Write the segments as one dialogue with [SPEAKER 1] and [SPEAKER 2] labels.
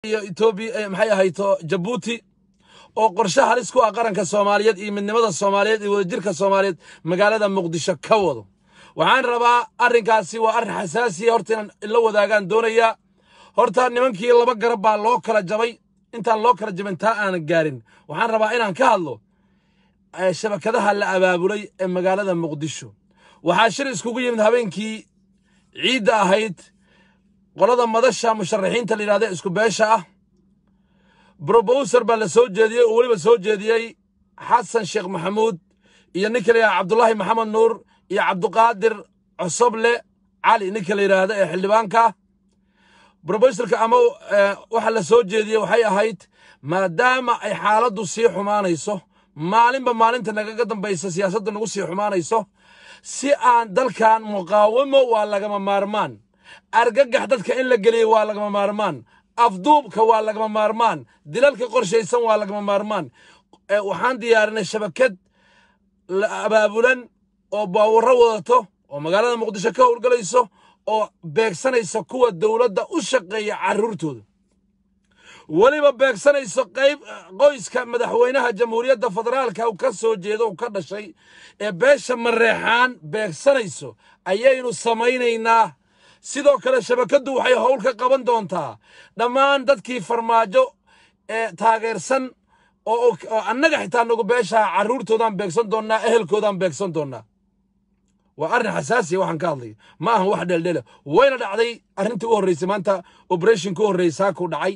[SPEAKER 1] iyo etoobiya maxay ahayto jabuuti oo qorshe halis ku ah qaranka soomaaliyeed iyo midnimada soomaaliyeed iyo wadajirka soomaaliyeed magaalada muqdisho ka wado waxaan rabaa arrinkaasi waa arrin xasaasiya horta inaan ila wadaagaan doonayaa horta nimankii laba garab baa loo kala jabay intaan loo kala jabin taa aanan gaarin waxaan rabaa inaan ka hadlo shabakadaha la abaabulay ee magaalada muqdisho waxaa shir iskugu yimid habeenkii ciidda ahayd qolada madasha musharaxiinta la yidhahda isku beesha ah brobowser baa la soo jeediyey oo weliba soo jeediyey xasan sheekh maxamuud iyo ninka la yidhahda cabdulaahi maxamed nuur iyo cabduqaadir cosoble cali ninka la yidhaahda ee xildhibaanka brobowserka ama waxa la soo jeediyey waxay ahayd maadaama ay xaaladdu sii xumaanayso maalinba maalinta nagaga dambaysa siyaasadda nagu sii xumaanayso si aan dalkan muqaawamo waa lagama maarmaan argagax dadka in la geliyey waa lagama maarmaan afduubka waa lagama maarmaan dilalka qorshaysan waa lagama maarmaan waxaan diyaarinay shabakad abaabulan oo baawurro wadato oo magaalada muqdisho ka howlgalayso oo beegsanaysa kuwa dowladda u shaqeeya carruurtooda weliba beegsanayso qayb qoyska madaxweynaha jamhuuriyadda federaalka u ka soo jeedo u ka dhashay ee beesha mareexaan beegsanayso ayaynu samaynaynaa sidoo kale shabakaddu waxay howl ka qaban doontaa dhammaan dadkii farmaajo ee taageersan oo annaga xitaa nagu beeshaha carruurtoodaan beegsan doonnaa ehelkoodaan beegsan doonnaa waa arrin xasaasiya waxaan ka hadlaya ma ahan wax dheeldheela wayna dhacday arrintii u horreysay maanta operation ku horreysaa ku dhacay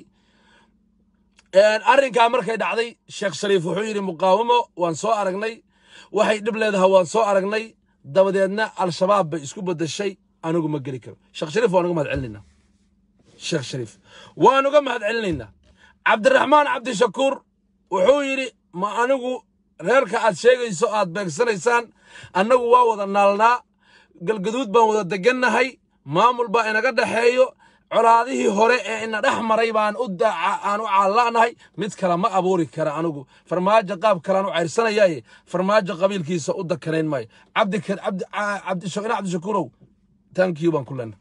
[SPEAKER 1] arrinkaa markay dhacday sheekh shariif wuxuu yidhi muqaawamo waan soo aragnay waxay dhib leedahay waan soo aragnay dabadeedna al-shabaab bay isku beddeshay anigu ma geli karo sheekh shariif waan uga mahad celinaynaa sheekh shariif waan uga mahad celinaynaa cabdiraxmaan cabdishakuur wuxuu yidhi ma anigu reerka aad sheegayso aad beegsanaysaan annagu waa wada naalnaa galgaduud baan wada degannahay maamul baa inaga dhexeeyo colaadihii hore ee ina dhex maray baan u aan u caalla'nahay mid kale ma abuuri kara anigu farmaajo qaab kalean u cayrsanayaye farmaajo qabiilkiisa u dakanayn maayo cabdina cabdishakuurow tankiyu baan ku lena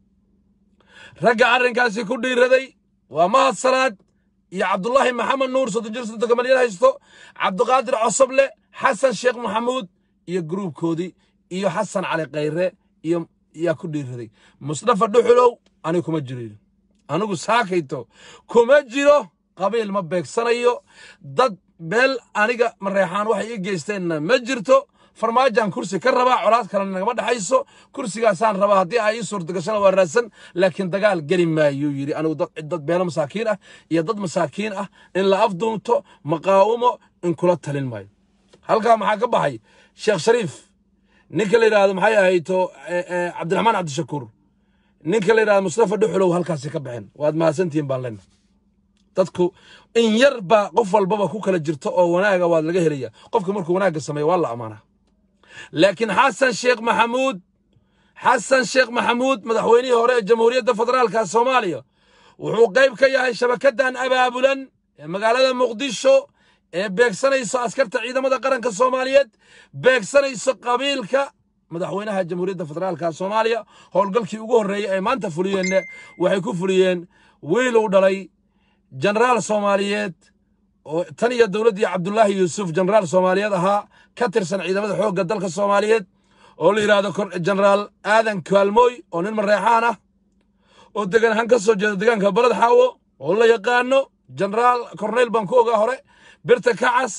[SPEAKER 1] ragga arrinkaasi ku dhiiraday waa mahad salaad iyo cabdulaahi maxamed nuur soddon jir soddonka malyan haysto cabdiqaadir cosoble xasan sheekh maxamuud iyo gruubkoodii iyo xasan cali khayre iyo yaa ku dhiiraday musdafa dhuxulow anigu kuma jiro anigu saakayto kuma jiro qabiil ma beegsanayo dad beel aniga mareexaan waxay ii geysteenna ma jirto farmaajaan kursi ka rabaa colaad kalena nagama dhexayso kursigaasaan rabaa haddii ay ii suurtagashana waa raadsan laakiin dagaal geli maayuu yidhi anigu dad beelo masaakiin ah iyo dad masaakiin ah in la afduumto maqaawamo in kula talin maayo halkaa maxaa ka baxay sheekh shariif ninka la yidhaahdo maxay ahayto cabdiraxmaan cabdishakuur ninka la yidhahdo mustafa dhuxulow halkaasi ka baxeen waad mahadsantihiin baan lena dadku in yar baa qof walbaba ku kala jirto oo wanaaga waad laga helaya qofka markuu wanaagga sameeyo waa la amaanaa laakiin xasan sheekh maxamuud xasan sheekh maxamuud madaxweynihii hore ee jamhuuriyadda federaalka soomaaliya wuxuu qayb ka yahay shabakaddan abaabulan ee magaalada muqdisho ee beegsanayso askarta ciidamada qaranka soomaaliyeed beegsanayso qabiilka madaxweynaha jamhuuriyadda federaalka soomaaliya howlgalkii ugu horreeyey ay maanta fuliyeenna waxay ku fuliyeen wiil uu dhalay jenaraal soomaaliyeed oo tan iyo dowladdii cabdulaahi yuusuf jenaraal soomaaliyeed ahaa ka tirsan ciidamada xoogga dalka soomaaliyeed oo la yidhaahdo jenaraal aadan kaalmooy oo nin mareexaan ah oo degan ahaan ka soo jeeda deegaanka baled xaawo oo la yaqaano jenaraal korneyl baan ku ogaa hore birta kacas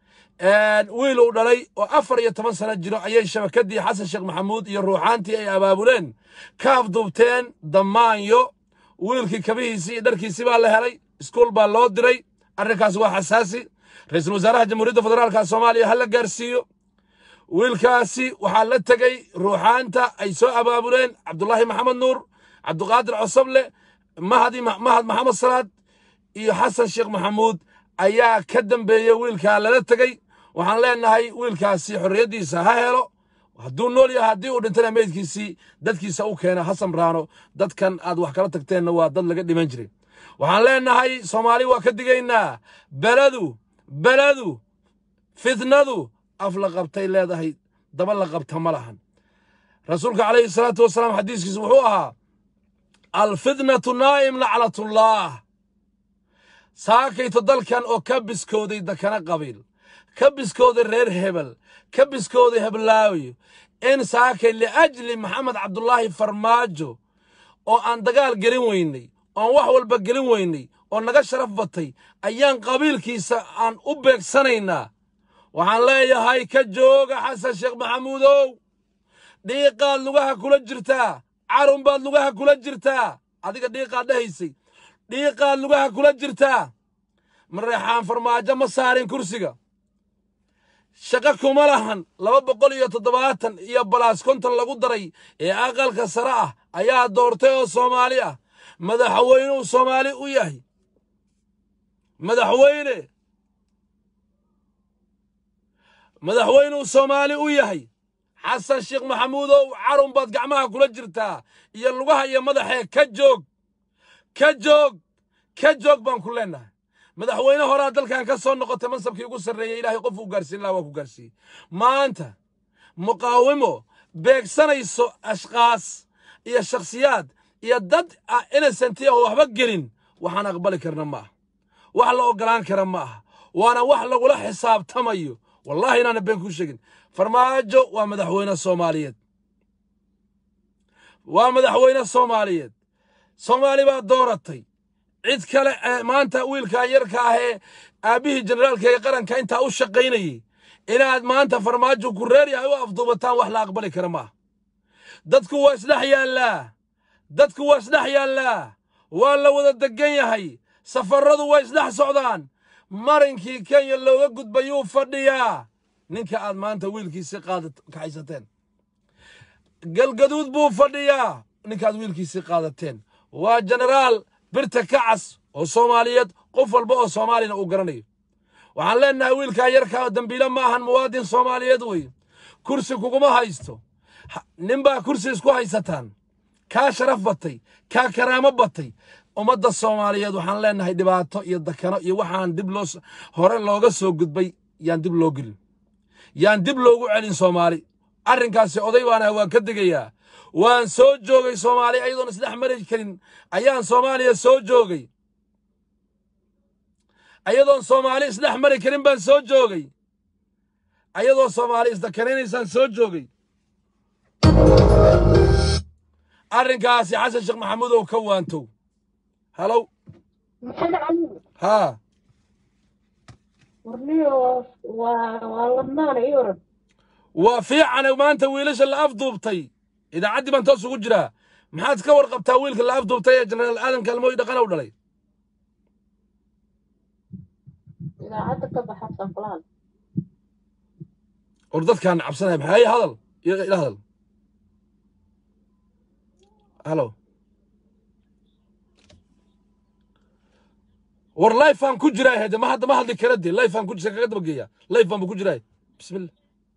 [SPEAKER 1] wiil uu dhalay oo afar iyo toban sano jiro ayay shabakadii xasan sheekh maxamuud iyo ruuxaantii ay abaabuleen ka afduubteen damaanyo wiilkii kabihiisii iyo dharkiisii baa la helay iskuul baa loo diray arrinkaas waa xasaasi ra-iisul wasaaraha jamhuuriyadda federaalka soomaaliya ha la gaarsiiyo wiilkaasi waxaa la tegey ruuxaanta ay soo abaabuleen cabdulaahi maxamed nuur cabdiqaadir cosoble mahad maxamed salaad iyo xasan sheekh maxamuud ayaa ka dambeeyey wiilkaa lala tegey waxaan leenahay wiilkaasi xorriyaddiisa ha helo hadduu nool yahay haddii uu dhintana meydkiisii dadkiisa u keena ha samraano dadkan aad wax kala tagteenna waa dad laga dhiman jiray waxaan leenahay soomaali waa ka digaynaa beladu beladu fitnadu af la qabtay leedahay daba la qabta ma lahan rasuulka calayhi salaatu wasalaam xadiiskiisu wuxuu ahaa alfitnatu naa'im lacnatullah saakayto dalkan oo ka biskooday dakana qabiil ka biskooday reer hebel ka biskooday heblaawi in saakay liajli maxamed cabdulaahi farmaajo oo aan dagaal gelin weynay oon wax walba gelin weynay oo naga sharaf batay ayaan qabiilkiisa aan u beegsanaynaa waxaan leeyahay ka jooga xasan sheekh maxamuudow dhiiqaad lugaha kula jirtaa carun baad lugaha kula jirtaa adiga dhiiqaad dhahaysay dhiiqaad lugaha kula jirtaa mareexaan farmaajo ma saarin kursiga shaqo kuma lahan laba boqol iyo toddobaatan iyo balaas konton lagu daray ee aqalka sare ah ayaa doortay oo soomaali ah madaxweynuu soomaali u yahay madaxweyne madaxweynuu soomaali u yahay xasan sheekh maxamuudow carun baad gacmaha kula jirtaa iyo lugaha iyo madaxee ka joog ka joog ka joog baan ku leennahay madaxweyne horaa dalkan ka soo noqotay mansabkii ugu sarreeyey ilaahay qof uu gaarsiin lahaa waa ku gaarsiiyey maanta muqaawimo beegsanayso ashkaas iyo shakhsiyaad iyo dad ah innocenti oo waxba gelin waxaan aqbali karna ma aha wax la oggolaan kara ma aha waana wax lagula xisaabtamayo wallaahi inaana been kuu sheegin farmaajo waa madaxweyne soomaaliyeed waa madaxweyne soomaaliyeed soomaali baa dooratay cid kale maanta wiilkan yarka ah ee aabbihii generaalka ee qaranka intaa u shaqaynayey inaad maanta farmaajo ku reer yahay u afduubataan wax la aqbali kara maaha dadku waa isdhex yaallaa dadku waa isdhex yaallaa waa la wada degan yahay safarradu waa isdhex socdaan marinkii kenya looga gudbayuu fadhiyaa ninka aad maanta wiilkiisii qaada kaxaysateen galgaduud buu fadhiyaa ninkaad wiilkiisii qaadateen waa jenaraal birta kacas oo soomaaliyeed qof walba oo soomaalina uu garanayo waxaan leennahay wiilkaa yarkaa dembiile ma ahan muwaadin soomaaliyeed wey kursi kuguma haysto ninbaa kursi isku haysataan kaa sharaf batay kaa karaamo batay ummadda soomaaliyeed waxaan leennahay dhibaato iyo dakano iyo waxaan dib loo hore looga soo gudbay yaan dib loo gelin yaan dib loogu celin soomaali arrinkaasi oday baanaha waan ka degayaa waan soo joogay soomaali ayadoon isdhex mari karin ayaan soomaaliya soo joogay ayadoon soomaali isdhex mari karin baan soo joogay ayadoo soomaali isdakanaynaysaan soo joogay arrinkaasi xasan sheekh maxamuudow ka waantow halow
[SPEAKER 2] maxamed cali
[SPEAKER 1] haa
[SPEAKER 2] warniyo waa waa ladnaana ii oran
[SPEAKER 1] waa fiicane maanta wiilasha la afduubtay idaacaddii baan toos ugu jiraa maxaad ka warqabtaa wiilka la afduubtay ee jenaraal aadan kalmooy dhaqanow dhalay
[SPEAKER 2] idaacadda ka baxa sanflaan
[SPEAKER 1] or dadkaan cabsanaya maxaa hay hadal ila ila hadal halo war lifeaan ku jiraa hede ma hadda ma hadli kara de lifeaan ku jira kaga daba geeya lifeaan bu ku jiraa bismillah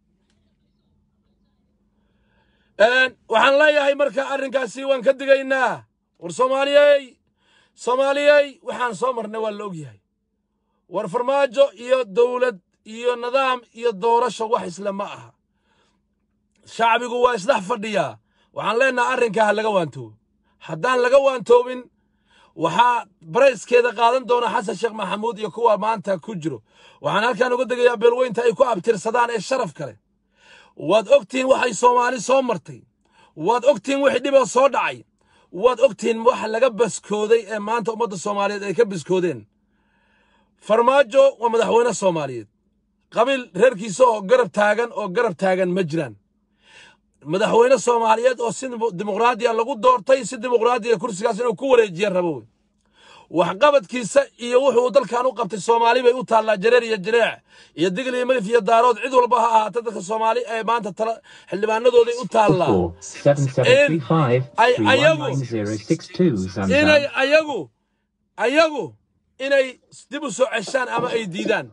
[SPEAKER 1] waxaan leeyahay marka arrinkaasi waan ka digaynaa war soomaaliyey soomaaliyey waxaan soo marnay waa la ogyahay war farmaajo iyo dowlad iyo nidaam iyo doorasho wax isle ma aha shacbigu waa isdhex fadhiyaa waxaan leenahay arrinkaa ha laga waantoobo haddaan laga waantoobin waxaa barayskeeda qaadan doona xasan sheekh maxamuud iyo kuwa maanta ku jiro waxaan halkan uga degayaa beelweynta ay ku abtirsadaan ee sharaf kale waad ogtihiin waxay soomaali soo martay waad ogtihiin wixii dhiboo soo dhacay waad ogtihiin waxa laga baskooday ee maanta ummadda soomaaliyeed ay ka baskoodeen farmaajo waa madaxweyne soomaaliyeed qabiil reerkiisa oo garab taagan oo garab taagan ma jiraan madaxweyne soomaaliyeed oo si dimuqraadiya lagu doortay si dimuqraadiya kursigaas inuu ku wareejiya rabo wey waxqabadkiisa iyo wuxuu dalkan u qabtay soomaali bay u taallaa jareer iyo jireec iyo digl iyo malif iyo daarood cid walba ha ahaata dadka soomaali ee maanta tala xildhibaanadooday u taallaa
[SPEAKER 3] Four seven seven three five
[SPEAKER 1] I-
[SPEAKER 3] three one
[SPEAKER 1] ayagu-
[SPEAKER 3] nine zero six two
[SPEAKER 1] inay
[SPEAKER 3] Zamzam.
[SPEAKER 1] ayagu ayagu inay dib u soo ceshaan ama ay diidaan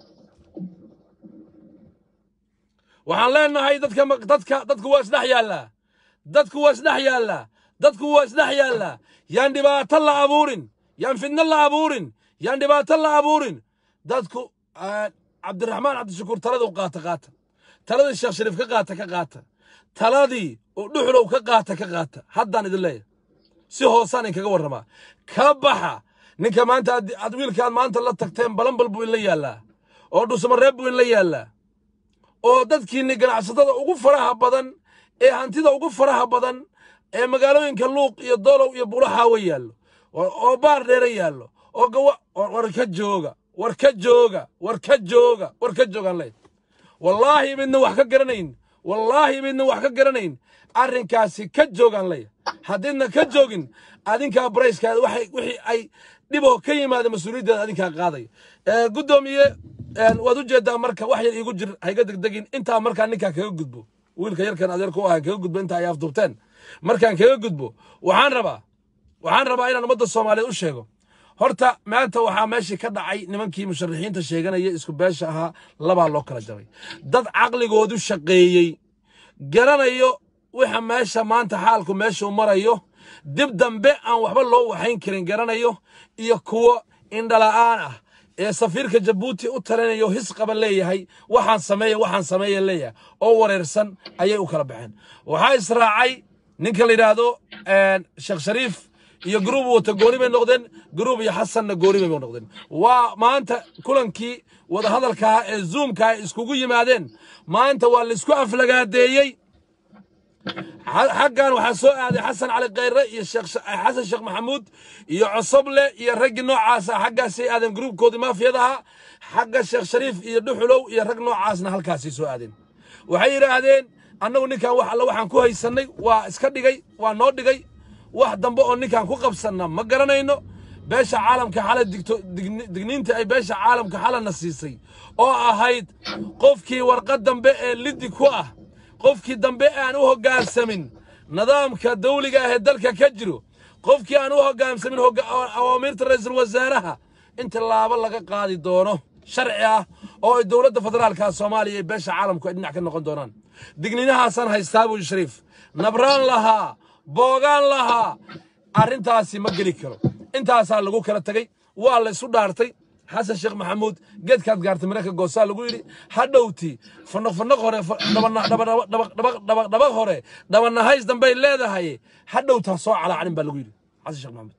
[SPEAKER 1] waxaan leenahay dadka ma- dadka dadku waa isdhex yaallaa dadku waa isdhex yaallaa dadku waa isdhex yaallaa yaan dhibaato la abuurin yaan fidno la abuurin yaan dhibaato la abuurin dadku ah, cabdiraxmaan cabdishakuur taladuu qaata qaata taladii sheekh shariif ka qaata ka qaata taladii oo dhuxulow ka qaata ka qaata haddaan idin leeyahay si hoosaan in kaga warramaa ka baxa ninka maanta aad aad wiilkaad maanta la tagteen balanbal buu inla yaallaa oo dhusmareeb buu inla yaallaa oo dadkiinni ganacsatada ugu faraha badan ee hantida ugu faraha badan ee magaalooyinka luuq iyo dolow iyo bulaxaawe yaallo oo oo baar dheere yaallo oo gawa war war ka jooga war ka jooga war ka jooga war ka joogaan leed wallaahi midna wax ka garanayn wallaahi midna wax ka garanayn arrinkaasi ka joogaan leeya haddiidna ka joogin adinkaa barayskaada waxay wixii ay dhiboo ka yimaada mas-uuliyaddeeda adinkaa qaaday Ee, guddoomiye een, waad u jeedaa marka wax yar iigu jir hayga degdegin intaa markaa ninkaa kaga gudbo wiilka yarkan adeerka u ahaa kaga gudbo intaa ay afduubteen markaan kaga gudbo waxaan rabaa waxaan rabaa inaan ummadda soomaaliyeed u sheego horta maanta waxaa meeshii ka dhacay nimankii musharaxiinta sheeganaya isku beesha ahaa labaa loo kala jabay dad caqligoodu shaqeeyey garanayo waxa meesha maanta xaalku meeshuu marayo dib dambe aan waxba loo waxayn karin garanayo iyo kuwo indhala'aan ah ee safiirka jabuuti u talinayo his qaba leeyahay waxaan sameeya waxaan sameeya leeyahay oo wareersan ayay u kala baxeen waxaa israacay ninka la yidhaahdo een, sheekh shariif iyo gruub wata gooni bay noqdeen gruub iyo xasanna gooni bay noqdeen waa maanta kulankii wadahadalkaa ee zoomka ay iskugu yimaadeen maanta waa laisku aflagaadeeyey xa- xaggan waxaa soo aaday xasan cali khayre iyo sheekh Sh- xasan sheekh maxamuud iyo cosoble iyo raggii noocaasa xaggaasay aadeen gruubkoodii maafiyadaha xagga sheekh shariif iyo dhuxulow iyo rag noocaasna halkaasay soo aadeen waxay yidhaahdeen annagu ninkan wax alle waxaan ku haysannay waa iska dhigay waa noo dhigay wax dambe oo ninkan ku qabsanna ma garanayno beesha caalamka xala digto digni- digniinta ay beesha caalamka xalana siisay oo ahayd qofkii warqad dambe ee liddi ku ah qofkii dambe aan u hoggaansamin nidaamka dawliga ah ee dalka ka jiro qofkii aan u hoggaansamin hogga- awaamiirta ra'iisul wasaaraha in tallaabo laga qaadi doono sharci ah oo ay dowladda federaalka soomaaliya iyo beesha caalamku ay dhinac ka noqon doonaan digniinahaasaan haystaa buu shariif nabraan lahaa boogaan lahaa arrintaasi ma geli karo intaasaa lagu kala tegey waa la isu dhaartay xasan sheekh maxamuud geedkaad gaartay mareyka goosaa lagu yidhi hadhowti fanaq fanaq hore fa- dhabana- dhaba- dhaba- dhaba- dhaba- dhaba- dhaba hore dhabanahays dambay leedahay hadhowtaa soo calaacanin baa lagu yidhi xasan sheekh maxamuud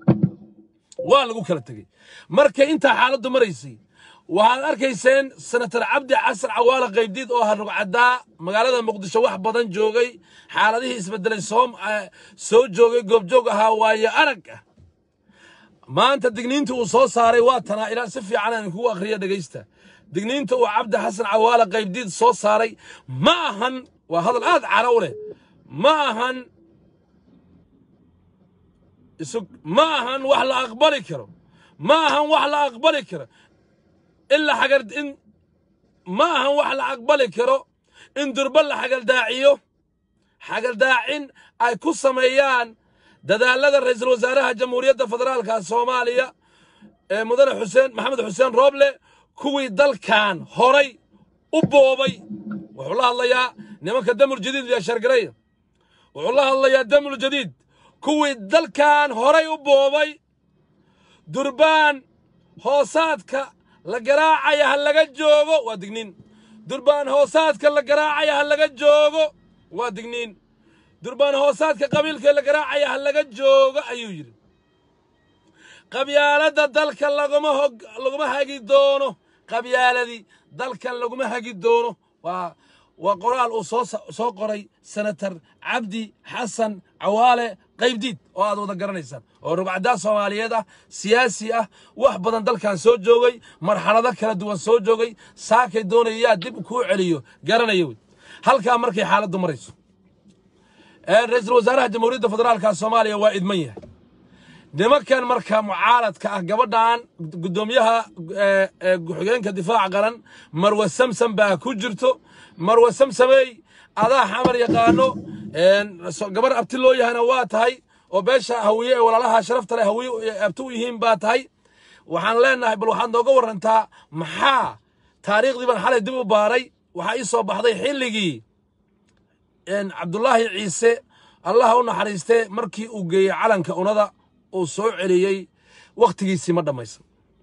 [SPEAKER 1] waa lagu kala tegey markay intaa xaaladdu maraysay waxaad arkayseen senator cabdi xasan cawaale qaybdiid oo harugcaddaa magaalada muqdisho wax badan joogay xaaladihii isbedelay soo eh, soo joogay goobjoog ahaa waayo arag ah maanta digniinta uu soo saaray waa tanaa ilaa si fiican aan kugu akhriya dhegaysta digniinta uu cabdi xasan cawaale qaybdiid soo saaray ma ahan waa hadal aad cara u leh ma ahan isug ma ahan wax la aqbali karo ma ahan wax la aqbali karo in la xagar in ma ahan wax la aqbali karo in durba la xagaldaaciyo xagaldaacin ay ku sameeyaan dadaalada ra'iisul wasaaraha jamhuuriyadda federaalka soomaaliya ee mudane xuseen maxamed xuseen rooble kuwii dalkan horay u boobay wuxuu la hadlayaa nimanka damul jadiid iyo shargaraya wuxuu la hadlayaa damul jadiid kuwii dalkan horay u boobay durbaan hoosaadka la garaacaya ha laga joogo waa digniin durbaan hoosaadka la garaacaya ha laga joogo waa digniin durbaan hoosaadka qabiilka la garaacaya ha laga joogo ayuu yidhi qabyaaladda dalka laguma hog laguma hagi doono qabyaaladii dalkan laguma hagi doono waa waa qoraal uu soo sa- soo qoray senator cabdi xasan cawaale qaybdiid oo aad wada garanaysaan oo rugcaddaa soomaaliyeed ah siyaasi ah wax badan dalkan soo joogay marxalado kala duwan soo joogay saakay doonayaa dib kuu celiyo garanaya wey halkaa markay xaaladdu marayso ee ra-iisul wasaaraha jamhuuriyadda federaalka soomaaliya waa idman yahay nimankan marka mucaaradka ah gabadhan guddoomiyaha ee, ee, ku-xigeenka difaaca qaran marwe samsam baa ku jirto marwe samsamey adaa xamar yaqaano een, so- gabar abti loo yahana waa tahay oo beesha hawiye ee walaalaha sharafta leh hawiye ee abti u yihiin baa tahay waxaan leenahay bal waxaad nooga warantaa maxaa taariikhdii baan xalay dib u baaray waxaa ii soo baxday xilligii een, cabdulaahi ciise allaha u naxariistee markii uu geeyey calanka unada uu soo celiyey wakhtigiisii ma dhammaysan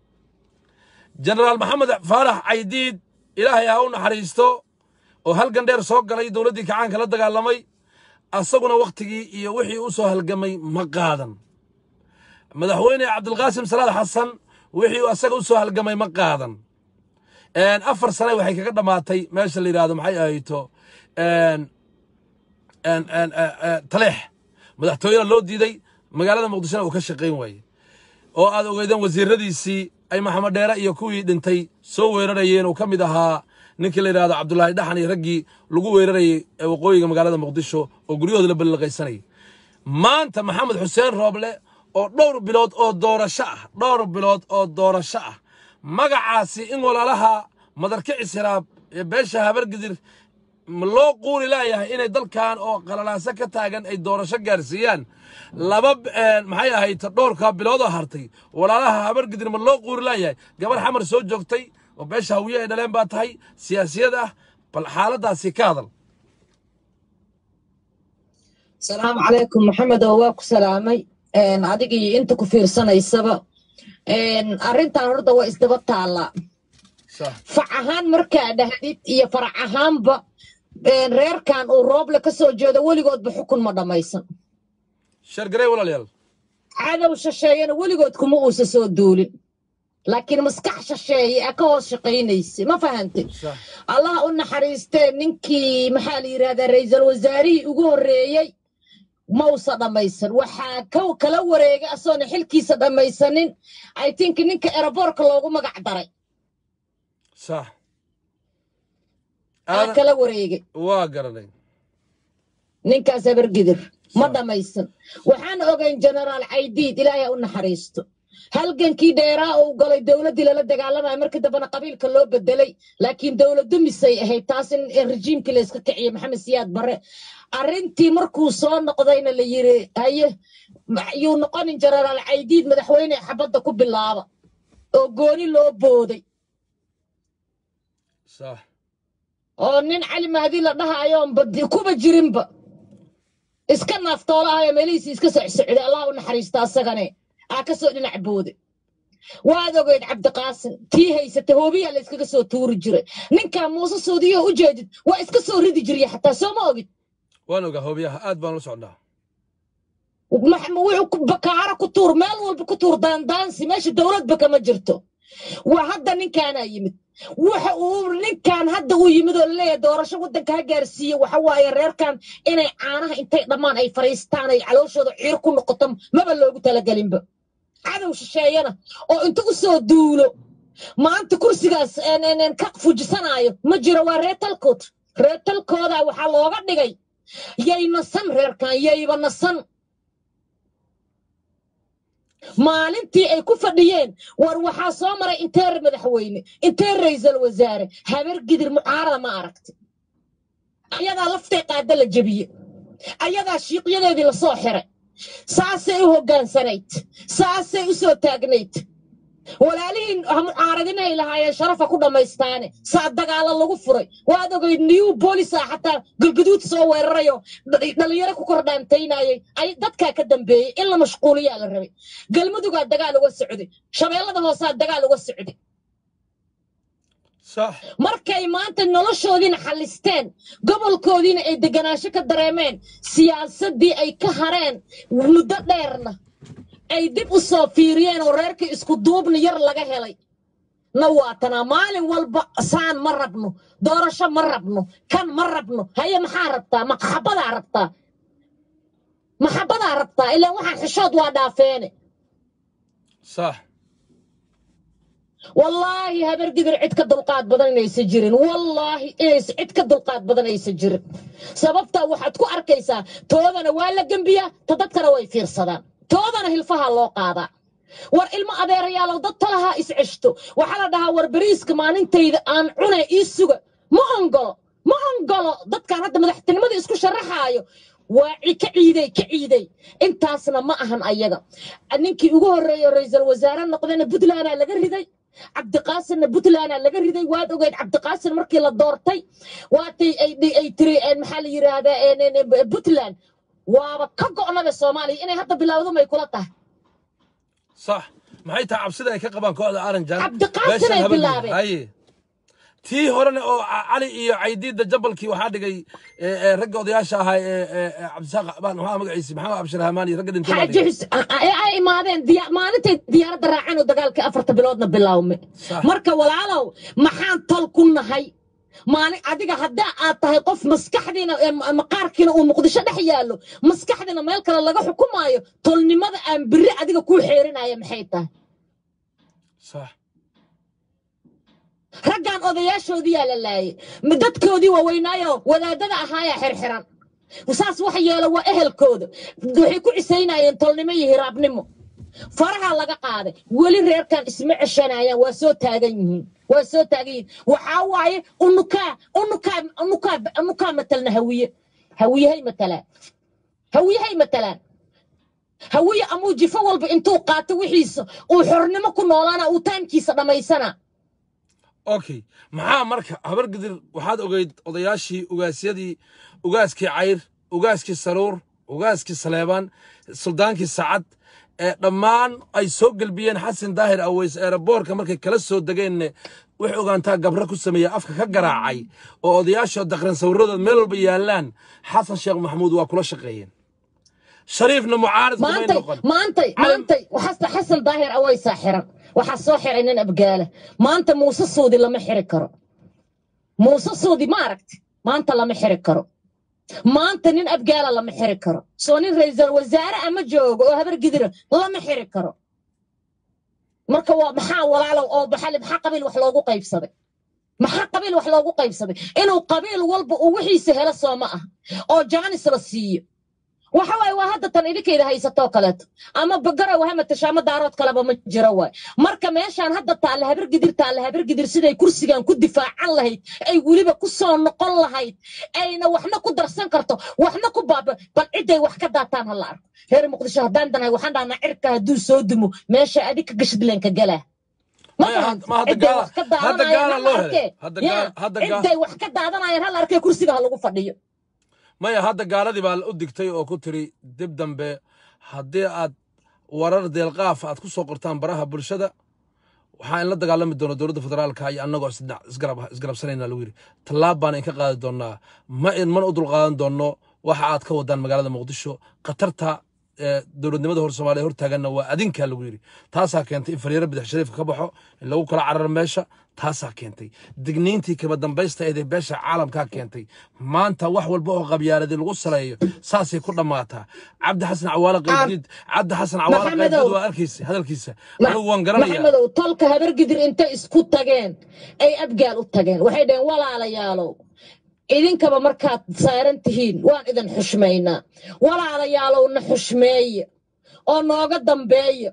[SPEAKER 1] jenaraal maxamed faarax caydiid ilaahay ha u naxariisto oo halgan dheer soo galay dowladdii kacaanka la dagaalamay asaguna wakhtigii iyo wixii u soo halgamay ma qaadan madaxweyne cabdilqaasim salaad xasan wixii uu asaga u soo halgamay ma qaadan Een, afar sane waxay kaga dhammaatay meesha la yidhaahdo maxay ahayto een, een, een, een, een, taleex madaxtooyena loo diiday magaalada muqdishona uu ka shaqayn waayey oo aad ogeydeen wasiiradiisii ay maxamed dheere iyo kuwii dhintay soo weerarayeen uu ka mid ahaa ninkii la yidhaahdo cabdulaahi dhaxan iyo raggii lagu weerarayey ee waqooyiga magaalada muqdisho oo guryahooda la balliqaysanayay maanta maxamed xuseen rooble oo dhowr bilood oo doorasho ah dhowr bilood oo doorasho ah magacaasi in walaalaha madarkicis hiraab ee beesha habargidir ma loo quuri laayahay inay dalkan oo qalalaaso ka taagan ay doorasho gaarsiiyaan laba een, maxay ahayd dhowrka biloodoo hartay walaalaha habargidir ma loo quuri laayahay gabar xamar soo joogtay oo beesha hawiye ay dhaleen baa tahay siyaasiyad ah bal xaaladaasi ka hadal
[SPEAKER 4] salaamu calaykum maxamed oo waa ku salaamay Een, adiga iyo inta ku fiirsanaysaba Een, arrintan horta waa isdaba taallaa
[SPEAKER 1] Sax.
[SPEAKER 4] fac ahaan markaa dhahdid iyo farac ahaanba een, reerkan uu rooble ka soo jeedo weligoodba xukun ma dhammaysan
[SPEAKER 1] shargarey walaalayaal
[SPEAKER 4] cadow shasheeyana weligood kuma uusa soo duulin laakiin maskax shasheeye a ka hoos shaqaynaysa ma fahantay
[SPEAKER 1] Sax.
[SPEAKER 4] allah u naxariistee ninkii maxaa la yidhahdaa ra'iisul wasaarihii ugu horreeyey mausa dhammaysan waxaa ka kala wareegay asoona xilkiisa dhammaysanin i think ninka eraboorka loogu magac daray
[SPEAKER 1] sax
[SPEAKER 4] aa
[SPEAKER 1] Aadan-
[SPEAKER 4] kala wareegay
[SPEAKER 1] waa garanay
[SPEAKER 4] ninkaas habargidir ma
[SPEAKER 1] Sax.
[SPEAKER 4] dhammaysan waxaan ogayn generaal caydiid ilaahay ha u naxariisto halgankii dheeraa uu galay dowladdii lala dagaalamaya markii dambena qabiilka loo bedelay laakiin dowladdu misay ahayd taas in in rejiimkii la iska kiciyey maxamed siyaad barre arrintii markuu soo noqdayna la yiri haye ma- yuu noqonin generaal caydiid madaxweyne xabadda ku bilaaba oo gooni loo booday
[SPEAKER 1] sax
[SPEAKER 4] oo nin cali mahdi la dhahayoon badi- kuba jirinba iska naaftoolahayo meelihiisi iska socsocday allah u naxariista asagane aa ka soo dhinac boode waad ogeyd cabdiqaasin tii haysata hoobiyaa la iskaga soo tuuri jiray ninkaa muuse suudiyo u jeedid waa iska soo ridi jirya xataa soo ma ogid
[SPEAKER 1] waan ogaa hoobiyaha aad baan la socnaa
[SPEAKER 4] Max- wuxuu ku- bakaaro ku tuur meel walba ku tuur daandaansi meesha dowladba kama jirto waa hadda ninkaanaa yimid waxa uu ninkan hadda uu yimid oo laleeyahay doorasho waddanka ha gaarsiiye waxa waaye reerkan inay caanaha intay dhammaan ay fadhiistaan ay calooshooda ciir ku noqoto maba loogu talagelinba cadow shisheeyana oo inta u soo duulo maanta kursigaas een- een- een ka fujisanaayo ma jiro waa reer talkood reer talkooda waxaa looga dhigay yay nasan reerkan yayba nasan maalintii ay ku fadhiyeen war waxaa soo maray inteer madaxweyne inteer ra'iisul wasaare habar gidir mucaarada ma aragti ayadaa laftay qaada la jebiye ayadaa shiiqyadeedii lasoo xiray saasay u hoggaansanayd saasay u soo taagnayd walaalihiin ha mucaaradinay lahaayeen sharafa ku dhammaystaane saa dagaalo lagu furay waad ogeyd new boolisa xataa galgaduud soo weerarayo dh- dhalinyaro ku kordhaantaynayay ay dadkaa ka dambeeyey in la mashquuliyaa la rabay galmudugaa dagaal uga socday shabeellada hoosaa dagaal uga socday
[SPEAKER 1] sax
[SPEAKER 4] markay maanta noloshoodiina xallisteen gobolkoodiina ay deganaansho ka dareemeen siyaasaddii ay ka hareen muddo dheerna ay dib u soo fiiriyeen oo reerkii isku duubni yar laga helay na waatanaa maalin walba saan ma rabno doorasho ma rabno kan ma rabno haye maxaa rabtaa maxabadaa rabtaa maxabadaa rabtaa ilaa waxaan xishood waa dhaafeene
[SPEAKER 1] sax
[SPEAKER 4] wallaahi habar gidir cid ka dulqaad badan inaysan jirin wallaahi inaysan cid ka dulqaad badan aysan jirin sababtaa waxaad ku arkaysaa toodana waa la gembiyaa ta dadkana way fiirsadaan toodana hilfaha loo qaadaa war ilmo adeerayaalow dad talahaa is ceshto waxaa la dhahaa war beriiska maalintayda aan cunay ii suga ma ongolo ma ongolo dadkan hadda madaxtinimada isku sharaxaayo waa ci- ka ciiday ka ciiday intaasna ma ahan ayaga ninkii ugu horreeyey oo ra'iisul wasaare noqdayna puntlandaa laga riday cabdiqaasinna puntlandaa laga riday waad ogeyd cabdiqaasin markii la doortay waatay ay ay- ay tiri een, maxaa la yidhaahdaa een, een, een, puntland waaba ka go'naba soomaaliya inay hadda bilowdo may kula tahay
[SPEAKER 1] sax maxay tahay cabsida ay ka qabaan kooxda aranjan
[SPEAKER 4] Cabdiqaasin ay bilaabeen.
[SPEAKER 1] haye tii horena oo Ca- cali iyo caydiidda jabalkii waxaa dhigay eh, eh, ragga odayaasha ahaa ee ee, ee, cabdisaaq baan maxaa magaciisi maxamed abshir hamaani ragga dhintay baa
[SPEAKER 4] xaaji
[SPEAKER 1] dhigay
[SPEAKER 4] xus ay ay imaadeen diya- maalintay diyaaradda raaceen oo dagaalkii afarta biloodna bilaawme
[SPEAKER 1] Sax.
[SPEAKER 4] marka walaalow maxaan tol ku nahay maalin adiga haddaa aad tahay qof maskaxdiina ee ma- maqaarkiina uu muqdisho dhex yaallo maskaxdiina meel kale laga xukumaayo tolnimada aan biri adiga kuu xeerinaya maxay tahay
[SPEAKER 1] sax
[SPEAKER 4] raggan odayaashoodii yaa la laayay Ma- dadkoodii waaweynaayo wadaadada ahaayaa xirxiran saas wax yeelo waa ehelkooda waxay ku cisaynayeen tolnimo iyo hiraabnimo faraha laga qaaday weli reerkan isma ceshanayaan waa soo taagan yihiin waa soo taagan yihiin waxaa waaye unukaa unukaa unukaa unukaa matalna hawiye hawiyahay matalaan hawiyahay matalaan hawiye amuu jifo walba intuu qaato wixiisa uu xornimo ku noolaana uu taamkiisa dhammaysana
[SPEAKER 1] okay maxaa marka habar gidir waxaad ogeyd odayaashii ugaasyadii ugaaskii cayr ugaaskii saruur ugaaskii saleebaan suldaankii sacad ee dhammaan ay soo gelbiyeen xasan daahir aweys eeraboorka markay kala soo degeenna waxay ogaantaa gabro ku sameeya afka ka garaacay oo odayaashoo daqran sawiradood meel walba yaallaan xasan sheekh maxamuud waa kula shaqeeyeen shariifna mucaarid kumay
[SPEAKER 4] maantay
[SPEAKER 1] noqon
[SPEAKER 4] maantay maantay waxaasta xasan daahir awaysaa xiran waxaa soo xiray nin abgaala maanta muuse suudi lama xiri karo muuse suudi ma aragti maanta lama xiri karo maanta nin abgaala lama xiri karo soo nin ra'iisul wasaare ama joogo oo habar gidira lama xiri karo marka waa maxaa walaalow oo maxaa maxaa qabiil wax loogu qaybsaday maxaa qabiil wax loogu qaybsaday inuu qabiil walba uu wixiisa helo soo ma ah oo jaanis la siiyo waxa waaye waa hadda tan idinkayda haysatoo kaleeto ama bagara wahama tashaamo daarood kaleba ma jiro waay marka meeshaan hadda taalla habar gidir taalla habar gidir siday kursigan ku difaacan lahayd ay weliba ku soo noqon lahayd ayna waxna ku darsan karto waxna ku baaba bal ciday wax ka daataan ha la arko reer muqdisho haddaan danahay waxaan dhahnaa cirka hadduu soo dumo meesha adig ka gashadleenka galaa ma
[SPEAKER 1] Maya,
[SPEAKER 4] fahanti
[SPEAKER 1] ma hadda
[SPEAKER 4] ciday
[SPEAKER 1] gaala-
[SPEAKER 4] wax ka
[SPEAKER 1] hadda
[SPEAKER 4] daadanayaan
[SPEAKER 1] gaala
[SPEAKER 4] ha la
[SPEAKER 1] loo helay.
[SPEAKER 4] arkee
[SPEAKER 1] Hadda
[SPEAKER 4] yaa
[SPEAKER 1] gaala- hadda gaala-
[SPEAKER 4] ciday wax ka daadanayaan ha la arkee kursiga ha lagu fadhiyo
[SPEAKER 1] maya hadda gaaladii baa u digtay oo ku tiri dib dambe haddii aad warar deelqaaf aad ku soo qortaan baraha bulshada waxaa in la dagaalami doona dowladda federaalka iyo annagoo isdhinac- isgarab- isgarabsanayna lagu yidhi tallaab baan in ka qaadi doonaa ma in mana u dulqaadan doonno waxa aad ka wadaan magaalada muqdisho khatarta ee dowladnimada hor soomaaliya hortaaganna waa adinkaa lagu yidhi taasaa keentay in fariiro bidix shariifka ka baxo in lagu kala cararo meesha taasaa keentay digniintii kaba dambaysta eedee beesha caalamkaa keentay maanta wax walba oo qabyaaladii lagu saleeyo saasay ku dhammaataa cabdi xasan cawaale qaybdiid cabdi xasan cawaale
[SPEAKER 4] Maxamedow.
[SPEAKER 1] qaybdiid waa arkaysa hadalkiisa
[SPEAKER 4] Ma-
[SPEAKER 1] anigu waan garanayaa
[SPEAKER 4] maxamedow tolka habargidir intay isku tageen ay abgaal u tageen waxay dhaheen walaalayaalow idinkaba markaad saaran tihiin waan idin xushmaynaa walaalayaalow na xushmeeye oo nooga dambeeya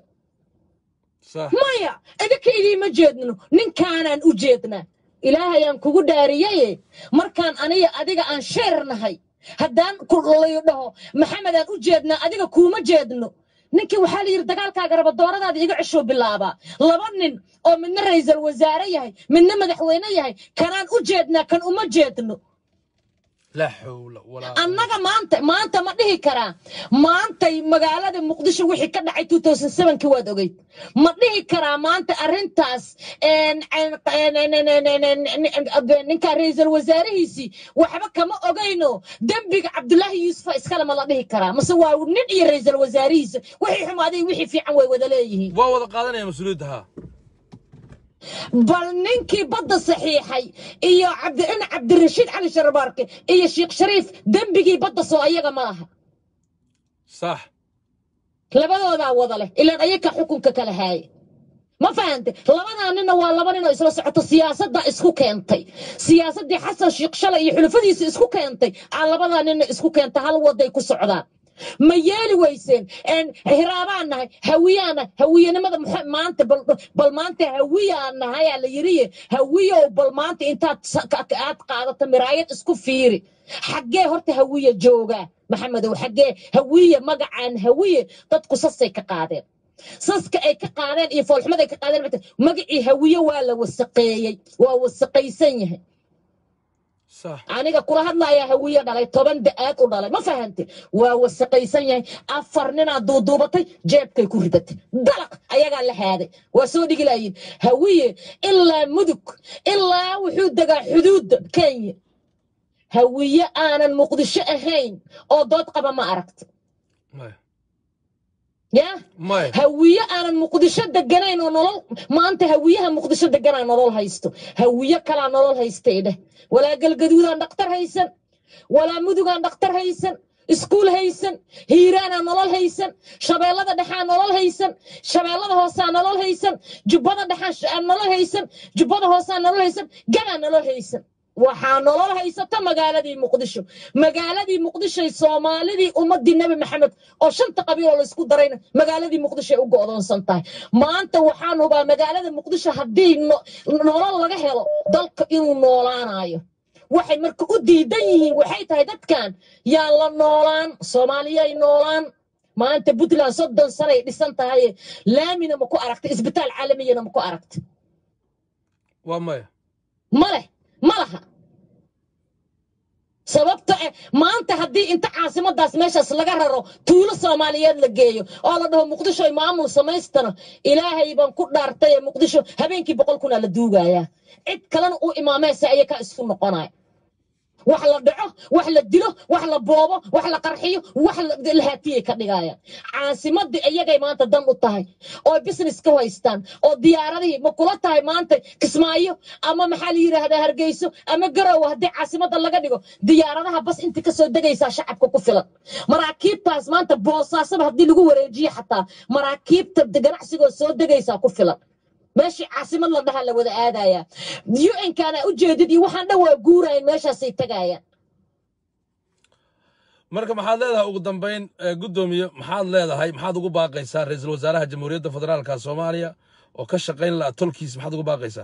[SPEAKER 1] sax
[SPEAKER 4] maya idinka idiima jeedno ninkaanaan u jeednaa ilaahayaan kugu dhaariyaye markaan aniga adiga aan sheer nahay haddaan ku layu dhaho maxamedaan u jeednaa adiga kuuma jeedno ninkii waxaa la yidhi dagaalkaaga rabadooradaada iga ceshuu bilaabaa laba nin oo midna ra'iisul wasaare yahay midna madaxweyne yahay kanaan u jeednaa kan uma jeedno
[SPEAKER 1] laa xawla walaa
[SPEAKER 4] annaga maanta maanta ma dhihi karaa maantay magaalada muqdisho wixii ka dhacay 2007 waad ogeyd ma dhihi karaa maanta arrintaas een, een, een, een, een, een, een, een, een, ninka ra'iisul wasaarihiisii waxba kama ogeyno dembiga cabdulaahi yuusufa iskale ma la dhihi karaa mase waa nin iyo ra'iisul wasaarihiisa wixii xumaaday wixii fiican way wada leeyihiin
[SPEAKER 1] waa wada qaadanaya mas-uuliyadda haa
[SPEAKER 4] bal ninkii badda saxiixay iyo cabdi in cabdirashiid cali sharbaarke iyo sheekh shariif dembigii badda soo ayaga ma laha
[SPEAKER 1] sax
[SPEAKER 4] labadoodaa wada leh ilaan ayaga xukunka kala haaya ma fahante labadaa ninna waa laba nin oo isla socoto siyaasadda isku keentay siyaasaddii xasan sheekh shalay iyo xulufadiisa isku keentay aa labadaa ninna isku keenta hal waday ku socdaan ma yeeli weyseen een hiraabaan nahay hawiyaan hawiyanimada muxa- maanta bal bal maanta hawiyaan nahay aa la yiriye hawiyow bal maanta intaad sa- ka- ka- aad qaadato miraayad isku fiiri xaggee horta hawiye joogaa maxamedow xaggee hawiye magacaan hawiye dadku sasay ka qaadeen saska ay ka qaadeen iyo foolxumada ay ka qaadeen magacii hawiye waa la wasaqeeyey waa wasaqaysan yahay
[SPEAKER 1] صح
[SPEAKER 4] aniga kula hadlaya hawiye dhalay toban da-aad u dhalay ma fahante waa wasaqaysan yahay afar ninaad duuduubatay jeebkay ku ridatay dalaq ayagaa la haaday waa soo dhigi laayiin hawiye ilaa mudug ilaa wuxuu degaa xuduudda kenya hawiye aanan muqdisho ahayn oo dood qaba ma aragta
[SPEAKER 1] ماي
[SPEAKER 4] yaa
[SPEAKER 1] ماي
[SPEAKER 4] hawiye aanan muqdisho deganayn oo nolol maanta hawiyaha muqdisho deganaa nolol haysto hawiye kalaa nolol haystay dheh walaa galgaduudaan dhaktar haysan walaa mudugaan dhaktar haysan iskuul haysan hiiraanaa nolol haysan shabeellada dhexaa nolol haysan shabeellada hoosaa nolol haysan jubbada dhexaa nolol haysan jubbada hoosaa nolol haysan ganaa nolol haysan waxaa nolol haysata magaaladii muqdisho magaaladii muqdishoy soomaalidii ummadii nebi maxamed oo shanta qabiiloo laysku darayna magaaladii muqdisho ay u go'doonsan tahay maanta waxaan hubaa magaalada muqdisho haddii no- nolol laga helo dalka inuu noolaanayo waxay marka u diidan yihiin waxay tahay dadkan yaan la noolaan soomaaliyay noolaan maanta puntland soddon sanay dhisan tahay laamina ma ku aragta isbitaal caalamiyana ma ku aragta
[SPEAKER 1] وماي
[SPEAKER 4] ma leh ma laha sababta eh maanta haddii inta caasimadaas meeshaas laga raro tuulo soomaaliyeed la geeyo oo la dhaho muqdisho ay maamul samaystana ilaahay baan ku dhaartay ee muqdisho habeenkii boqol kunaa la duugayaa cid kalena u imaamaysa ayakaa isku noqonaya wax la dhaco wax la dilo wax la boobo wax la qarxiyo wax la- la haatiyay ka dhigayaan caasimadii iyagay maanta dan u tahay oo business ka haystaan oo diyaaradihii ma kula tahay maanta kismaayo ama maxaa la yidhaahdaa hargeyso ama garowe haddii caasimada laga dhigo diyaaradaha bas inta kasoo degaysaa shacabka ku filan maraakiibtaas maanta boosaasaba haddii lagu wareejiyo xataa maraakiibta ganacsigoo soo degaysaa ku filan meeshii caasimad la dhaha la wada aadaya un-kana ujeedid iyo waxaan dhan waa guurayan meeshaasay tagayaan
[SPEAKER 1] marka maxaad leedahay ugu dambayn ee, guddoomiye maxaad leedahay maxaad ugu baaqaysaa ra-iisul wasaaraha jamhuuriyadda federaalka soomaaliya oo ka shaqayn laha tolkiis maxaad ugu baaqaysaa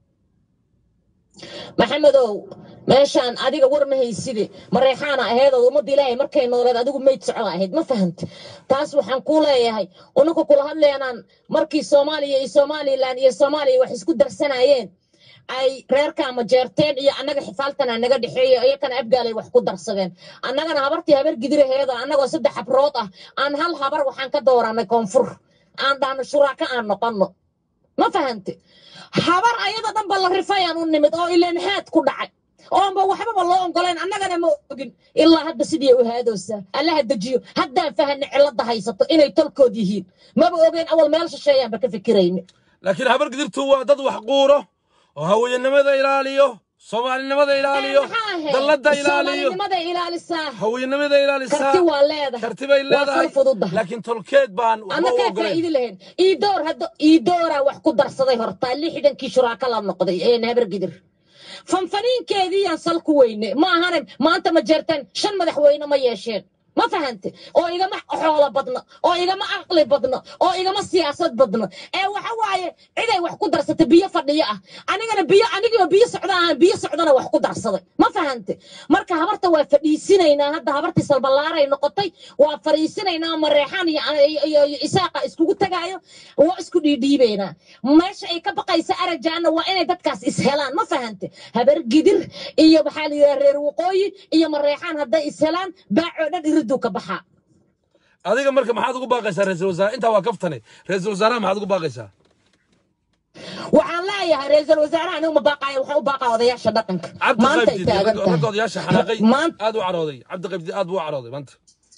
[SPEAKER 4] maxamedow meeshaan adiga war ma hayside mareexaana aheedood ummadda ilaahay markay nooleed adigu mayd socda ahayd ma fahanta taas waxaan kuu leeyahay unanka kula hadleenaan markii soomaaliya iyo somalilan iyo soomaaliya wax isku darsanayeen ay reerka ama jeerteen iyo annaga xifaaltana naga dhexeeyo iyakana abgaalay wax ku darsadeen annagana habartii habar gidiraheeda annagoo saddex habrood ah aan hal habar waxaan ka dooranay koonfur aan dhahno shuraaka aan noqonno ma fahante habar ayada dhanba la rifayaan u nimid oo ileen haad ku dhacay oonba waxbaba loo ogolayn annagana ma ogin ilaa hadda sidii u haadoosaa allaha dejiyo haddaan fahanay cilada haysato inay tolkood yihiin maba ogeyn awal meel shisheeyaanba ka fikirayni
[SPEAKER 1] laakiin habar gidirtu waa dad wax quuro oo haweennimada ilaaliyo soomaalinimada ilaaliyo dalladda ilaaliyo
[SPEAKER 4] soomaalinimada ilaalisaa
[SPEAKER 1] haweennimada ilaalisaa
[SPEAKER 4] karti waa leedahay
[SPEAKER 1] kartibay
[SPEAKER 4] waa
[SPEAKER 1] leedahay
[SPEAKER 4] fal fududahay
[SPEAKER 1] laakiin tolkeed baan waxba u
[SPEAKER 4] annagaa
[SPEAKER 1] ogolayn
[SPEAKER 4] faa'iidi lahayn iidoor hadda iidooraa wax ku darsaday hortaa lixdankii shuraaka la noqday ee habar gidir fanfaniinkeediiyaan sal ku weyne ma ahane maanta ma jeerteen shan madaxweyne ma yeesheen ma fahante oo igama xoolo badno oo igama aqli badno oo igama siyaasad badno ee waxa waaye ciday wax ku darsatay biyo fadhiyo ah anigana biyo anigoo biyo socda ahaan biyo socdana wax ku darsaday ma fahante marka habarta waa fadhiisinaynaa hadda habartii salbalaaray noqotay waa fadhiisinaynaa mareexaan iyo iyo- iyo iyo isaaqa iskugu tagaayo waa isku dhiidhiibaynaa meesha ay ka baqaysa arajaana waa inay dadkaas ishelaan ma fahante habar gidir iyo maxaa la yidhaha reer waqooyi iyo mareexaan hadday ishelaan baacoo dhan iriduu ka baxaa
[SPEAKER 1] adiga marka maxaad ugu baaqaysaa ra-iisul wasaare intaa waa kaftane ra-iisul wasaaraha maxaad ugu baaqaysaa
[SPEAKER 4] waxaan leeyahay ra-iisul wasaaraha anigu ma baaqayo waxaan u baaqaa odayaasha dhaqanka
[SPEAKER 1] cabdi
[SPEAKER 4] maantay
[SPEAKER 1] qaybdi
[SPEAKER 4] taagan
[SPEAKER 1] ragga
[SPEAKER 4] tahay
[SPEAKER 1] odayaasha xanaaqay
[SPEAKER 4] maanta
[SPEAKER 1] aad u carooday cabdi qaybdi aad buu u carooday maanta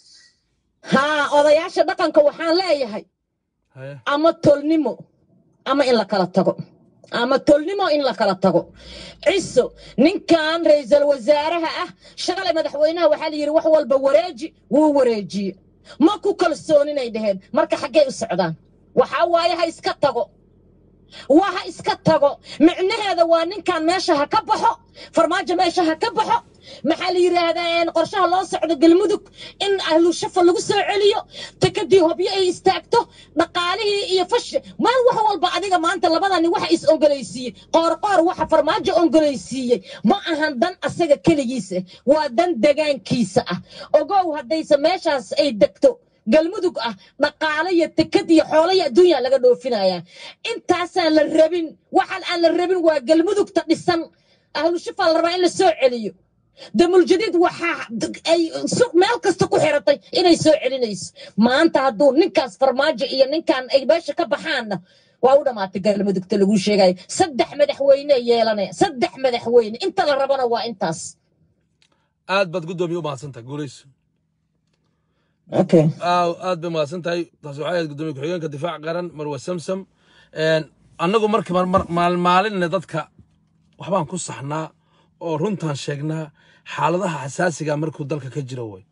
[SPEAKER 4] haa odayaasha dhaqanka waxaan leeyahay
[SPEAKER 1] haye
[SPEAKER 4] ama tolnimo ama in la kala tago ama tolnimo in la kala tago ciso ninkan ra-iisul wasaaraha ah shalay madaxweynaha waxaa la yidhi wax walba wareeji wuu wareejiye ma ku kalsooninay dhaheen marka xaggay u socdaan waxaa waaye ha iska tago waa ha iska tago micnaheeda waa ninkan meesha ha ka baxo farmaajo meesha ha ka baxo maxaa la yidhaahdaa een, qorshaha loo socdo galmudug in ahlu shafa lagu soo celiyo takadii hobyo ay istaagto dhaqaalihii iyo fash meel wax walba adiga maanta labadani waxa is ongolaysiiyey qoorqoor waxa farmaajo ongolaysiiyey ma ahan dan asaga keligiisa waa dan degaankiisa ah ogow haddayse meeshaas ay degto galmudug ah dhaqaale iyo tekad iyo xoolo iyo adduunya laga dhoofinaya intaasaan la rabin waxaan aan la rabin waa galmudugta dhisan ahlu shifaa la rabaa in la soo celiyo damuljadiid waxaa ay suuq meel kasta ku xiratay inay soo celinayso maanta hadduu ninkaas farmaajo iyo ninkan ay meesha ka baxaanna waa u dhammaatay galmudugta lagu sheegayo saddex madaxweyne yeelanaya saddex madaxweyne inta la rabana waa intaas
[SPEAKER 1] aad baad guddoomiye u mahadsantahay guulayso
[SPEAKER 4] okay
[SPEAKER 1] aaw aad bay mahadsan tahay taasi waxay ahayd guddoomiye ku-xigeenka difaac qaran marwa samsam Een, annagu marka mar- mar- maalmaalinna dadka waxbaan ku saxnaa oo runtaan sheegnaa xaaladaha xasaasiga markuu dalka ka jiro way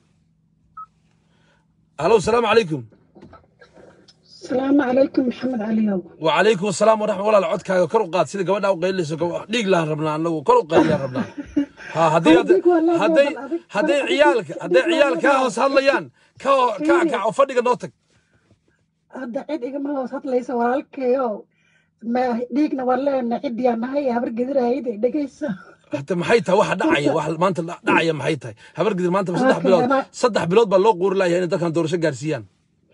[SPEAKER 1] alo asalaamu calaykum
[SPEAKER 5] السلام عليكم محمد علي
[SPEAKER 1] وعليكم السلام ورحمة الله العودكaaga kor u qaad sida gabadha u qaylinayso gab- dhiig laan rabnaa annagu kor u qaylilaan rabnaa ha haddii
[SPEAKER 5] Adigu wallahi
[SPEAKER 1] hadday
[SPEAKER 5] waa bal adig.
[SPEAKER 1] hadday ciyaalka hadday ciyaal kaa hoos hadlayaan ka ho- ka kac oo fadhiga noo tag
[SPEAKER 5] hadda cid igama hoos hadlaysa walaalkayo ma dhiigna waan leenahay ciddiyaan nahay habar gedirayda dhegaysa
[SPEAKER 1] hata maxay tahay waxa dhacaya waxa maanta dha- dhacaya maxay tahay habar gidir maanta saddex
[SPEAKER 5] Okay,
[SPEAKER 1] bilood
[SPEAKER 5] ama-
[SPEAKER 1] saddex bilood baa loo quuri layahay inay dalkan doorasho gaarsiiyaan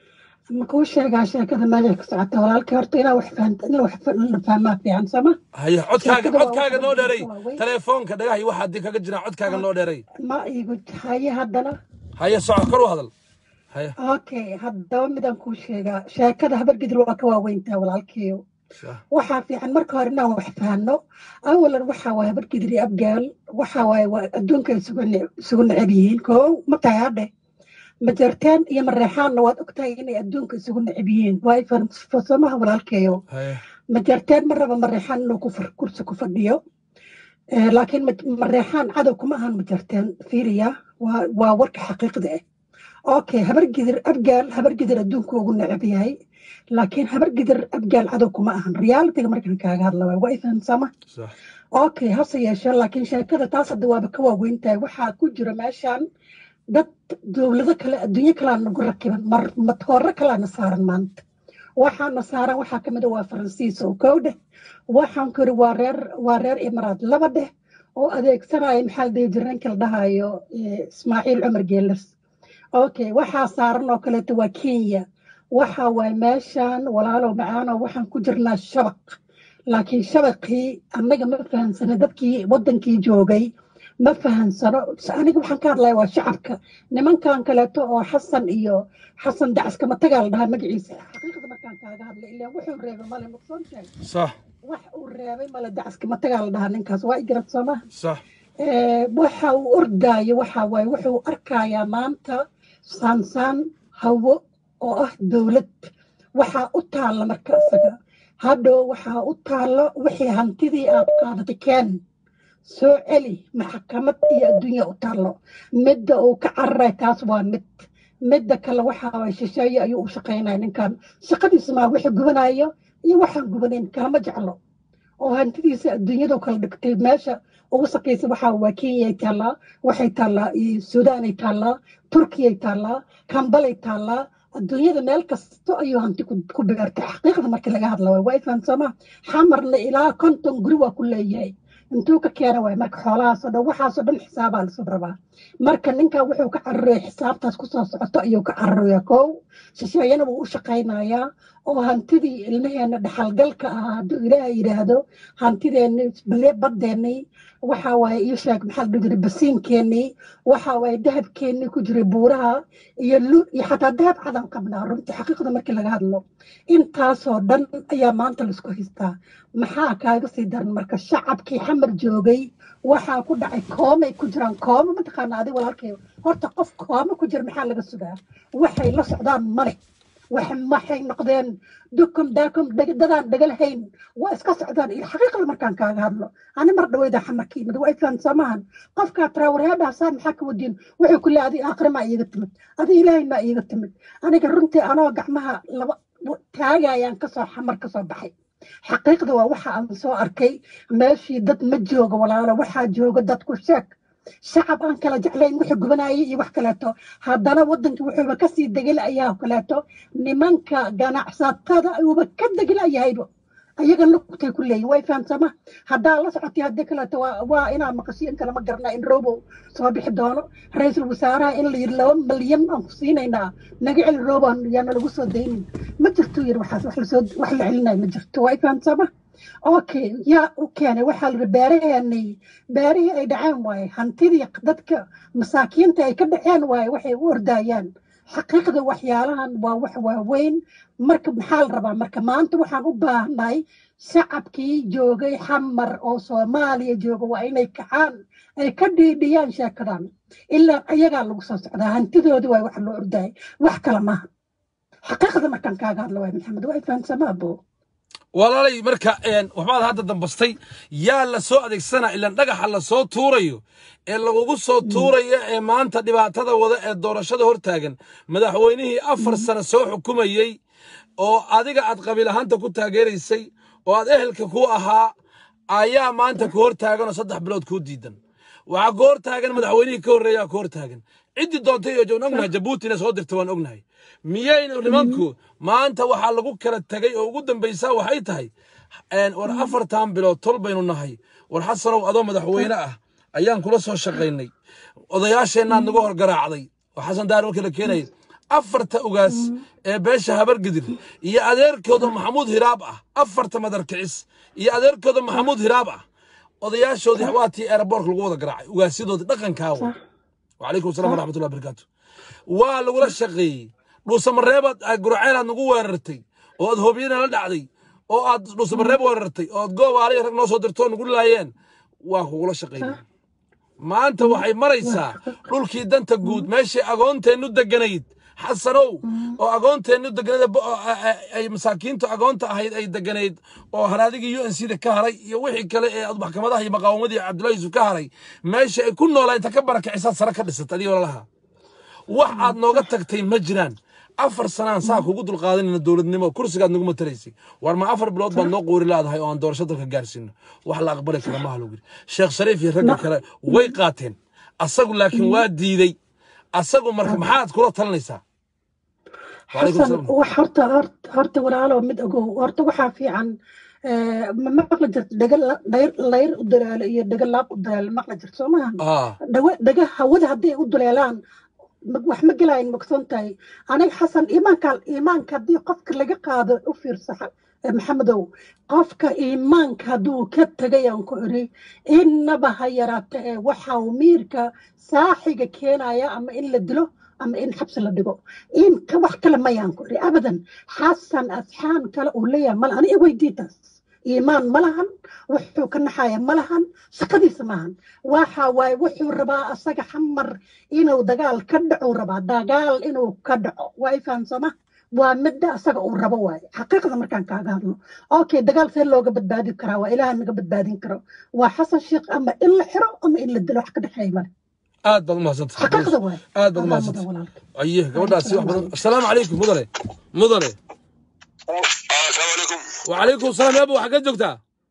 [SPEAKER 5] ma kuu sheegaa sheekada meesha ka socota walaalkay horta inaa wax fahamta inaa wax fa- la fahmaa fiican sama
[SPEAKER 1] haya codkaaga
[SPEAKER 5] Sheekada waa
[SPEAKER 1] codkaaga
[SPEAKER 5] wax
[SPEAKER 1] noo
[SPEAKER 5] badan
[SPEAKER 1] dheeray
[SPEAKER 5] waa weyn.
[SPEAKER 1] telefoonka dhagahay waxa haddii kaga jiraan codkaaga noo dheeray
[SPEAKER 5] ma iigu haye haddana
[SPEAKER 1] haya soco kor u hadal haya
[SPEAKER 5] okay haddaba midaan kuu sheegaa sheekada habar gedir waa ka waaweyntaa walaalkayo
[SPEAKER 1] Sa-
[SPEAKER 5] waxaa fiican marka hore inaan wax fahanno awalan waxaa waaye habargedir iyo abgaal waxaa waaye waa adduunka ay isugu ne- isugu neceb yihiin koo ma tahay hadhe majartaan iyo mareexaanna waad ogtahay inay adduunka isugu neceb yihiin waay farsamaha walaalkeeyo
[SPEAKER 1] haya
[SPEAKER 5] majartaan ma raba mareexaan inuu ku far- kursi ku fadhiyo Eh, laakiin ma- mareexaan cadow kuma ahan majartaan fiiriya waa waa warka xaqiiqda ah okay habargidir abgaal habargidir adduunku ugu neceb yahay laakiin habargidir abgaal cadow kuma ahan realitiga markaan kaaga hadla waay waa ifahamsama
[SPEAKER 1] sax
[SPEAKER 5] okay hase yeeshee laakiin sheekada taas hadda waaba ka waaweyn tahay waxaa ku jira meeshan dad dowlado kale adduunyo kalaa nagu rakiban mar matooro kalaana saaran maanta waxaana saaran waxaa kamid a waa faransiis oo kow dheh waxaan kori waa reer waa reer imaraad laba dheh oo adeegsanaya maxaa la dhihi jira ninka la dhahayo eh, ismaaciil cumar geelas okay waxaa saaran oo kaleeto waa kenya waxa waay meeshan walaalow macaano waxaan ku jirnaa shabaq laakiin shabaqii annaga ma fahansano dadkii wadankii joogay ma fahansano aniga waxaan ka hadlaya waa shacabka nimankan kaleeto oo xasan iyo xasan dacaskama tagaa la dhahaa magaciisa xaqiiqda markaan kaaga hadlay ilaa wuxuu reebay male nuqsoon sheeg
[SPEAKER 1] sax
[SPEAKER 5] wax uu reebay male dacaskama tagaa la dhahaa ninkaas waa igarad soomaa
[SPEAKER 1] sax
[SPEAKER 5] Eh, waxa uu ordaayo waxa waaye wuxuu arkayaa maanta saansaan hawo oo ah dowlad waxaa u taalla marka isaga hadhow waxaa u taalla wixii hantidii aad qaadatay keen soo celi maxkamad iyo adduunya u taallo midda uu ka cararay taas waa mid midda kale waxa waye shisheeye ayuu u shaqaynaya ninkan shaqadiisa maa wixii gubanayo iyo waxaan gubanayn kalama jeclo oo hantidiisa adduunyadu kala dhigtay meesha ugu sakaysa waxaa waa kenyay taallaa waxay taallaa iyo suudaanay taallaa turkiyay taallaa kambalay taallaa adduunyada meel kasto ayuu hanti ku ku beertay xaqiiqda markii laga hadla waay waa ifaansama xamarna ilaa konton guri waa ku leeyahay intuu ka keena waay marka xoolahaasoo dhan waxaasoo dhan xisaabaa lasoo rabaa marka ninkan wuxuu ka cararaya xisaabtaas kusoo socoto ayuu ka cararaya kow shisheeyana wuu u shaqaynayaa oo hantidii ilmaheena dhaxalgalka ahaa hadduu ilaaha yidhaahdo hantideenni bale badeennii waxa waaye ii sheeg maxaa la dhihi jiray basiinkeenii waxa waaye dahabkeennii ku jiray buuraha iyo lu iyo xataa dahab cadan qabnaa runtii xaqiiqda markii laga hadlo intaasoo dhan ayaa maanta laisku haystaa maxaa kaaga sii daran marka shacabkii xamar joogay waxaa ku dhacay koomay ku jiraan koomo mataqaana adiga walaalkay horta qof koomo ku jira maxaa laga sugaa waxay la socdaan male wax- waxay noqdeen dukum daakum dheg- dadaan dhagalahayn waa iska socdaan il xaqiiqada markaan kaaga hadlo ani mar dhaweyda xamarka yimid waa ifaan samahan qofkaa taraawaraadhaasaan maxaa ka wadiin wuxuu ku leeyahay adi aakhire maa iiga timid adi ilaahay maa iiga timid aniga runtii anoo gacmaha laba taagayaan kasoo xamar kasoo baxay xaqiiqda waa waxa aan soo arkay meeshii dad ma jooga walaalo waxaa jooga dadku sheeg shacab aan kala jeclayn wixii gubanayay iyo wax kaleeto haddana wadankii wuxuuba kasii degelayaa kaleeto nimanka ganacsatada uuba ka degelayahayba ayaga lugtay ku leeyihin way fahamsama haddaa la socotay haddii kaleeto waa waa inaa maqashiin kale ma garna in robo soo bixi doono ra-iisul wasaaraha in la yidhi laba malyan aan ku siinaynaa naga celi robo yaana lagu soo daynin ma jirto yidhi waxaas wax lasoo wax la celinayo ma jirto way fahamsama okay yaa u keenay waxaa la beeraheenay beerihii ay dhaceen waaye hantidii dadka masaakiinta ay ka dhaceen waaye waxay u ordayaan xaqiiqda waxyaalahan waa wax waaweyn marka maxaa la rabaa marka maanta waxaan u baahnahay shacabkii joogay xamar oo soomaaliya jooga waa inay kacaan ay ka dhiidhiyaan sheekadan ilaa ayagaa lagu soo socdaa hantidoodii waay wax loo ordayay wax kale maaha xaqiiqda markaan kaaga hadlo waay maxamed waa fahamsamaa bo
[SPEAKER 1] walaalay marka een, waxbaad hadda dambastay yaa la soo adeegsanaa ilaan dhagaxa la soo tuurayo ee lagugu soo tuurayo ee maanta dhibaatada wada ee doorashada hortaagan madaxweynihii afar sano soo xukumayey oo adiga aad qabiil ahaanta ku taageeraysay oo aad ehelka ku ahaa ayaa maanta ku hortaagan oo saddex bilood kuu diidan waxaa ku hortaagan madaxweynihii ka horreeyaa ku hortaagan ciddii doontay iyo joogna ognahay jabuutina soo dirta waan ognahay miyayna nimanku maanta waxaa lagu kala tegay oo ugu dambaysaa waxay tahay een, war afartan bilood tol baynu nahay war xasanow adoo madaxweyne ah ayaan kula soo shaqaynay odayaasheennaad nagu horgaraacday oo xasan daar markii la keenayay afarta ugaas ee beesha habargidir iyo adeerkooda maxamuud hiraab ah afarta madarkicis iyo adeerkooda maxamuud hiraab ah odayaashoodii waa tii aeroboortka lagu wada garaacay ugaasyadoodii dhaqankaawa وعليكم السلام ورحمة الله وبركاته waa lagula shaqeeyey dhuusamareebaad aad guraceel aad nagu weerartay oo aad hoobiyana la dhacday oo aad dhuusamareeb weerartay oo aad goobaaliya rag noo soo dirtoo nagu laayeen waa kugula shaqeeyey maanta waxay maraysaa dhulkii danta guud meeshii agoonteennu deganayd xasanow oo agoonteennu deganayd bo- oo a- a- ay masaakiintu agoonta ahayd ay deganayd oo haraadigii u n c da ka haray iyo wixii kale ee aad maxkamadaha iyo maqaawamadii cabdullahi yusuf ka haray meesha ay ku noolaa inta ka barakicisaad sare ka dhisat adigoo lalahaa wax aad nooga tagtay ma jiraan afar sanaan saa kugu dulqaadanayna dowladnimo kursigaad nagu matalaysay war ma afar bilood baad noo qoori laadahay oo aan doorasho dalka gaarsiino wax la aqbali kara maha lagu yiri sheekh shariif iyo ragga kale way qaateen asagu laakiin waa diiday asagu marka maxaad kula talinaysaa وعليكم
[SPEAKER 5] xasan
[SPEAKER 1] السلام
[SPEAKER 5] wax horta horta horta walaalo mid ogow horta waxaa fiican eh, ma maqli jirto dhaga la- dhayr layr u dalaalo iyo dhaga laab u dalaalo maqli jirto soo maaha
[SPEAKER 1] اه
[SPEAKER 5] dhaga dhaga hawada hadday u duleelaan ma- wax ma gelayn mogson tahay aniga xasan iimaanka iimaanka haddii qofka laga qaado u fiirsa xa- eh, maxamedow qofka iimaanka hadduu ka tegayaan ku iri innaba ha yaraata ee waxa uu miirka saaxiga keenaya ama in la dilo ama in xabsi la dhigo in ka wax kale mayaan ku iri abadan xasan asxaan kale uu leeyahay male ani iweydii taas iimaan ma lahan wuxuu ka naxaya ma lahan shaqadiisa maahan waxa waaye wuxuu rabaa asaga xamar inuu dagaal ka dhaco rabaa dagaal inuu ka dhaco waa i fahamsama waa midda asaga uu rabo waaye xaqiiqda markaan kaaga hadlo okay dagaal see looga badbaadi karaa waa ilaah naga badbaadin karo waa xasan sheekh ama in la xiro ama in la dilo wax ka dhexeeya male
[SPEAKER 1] aad baad umahadsantahay
[SPEAKER 5] xaqiiqda waaye
[SPEAKER 1] aad baad
[SPEAKER 5] adaa mudan
[SPEAKER 1] umahadsantahay
[SPEAKER 5] walaalka
[SPEAKER 1] aye gabadhaasi wax badan asalaamu calaykum mudane mudane
[SPEAKER 6] السلام عليكم
[SPEAKER 1] وعليكم السلام يا ابو xagee joogtaa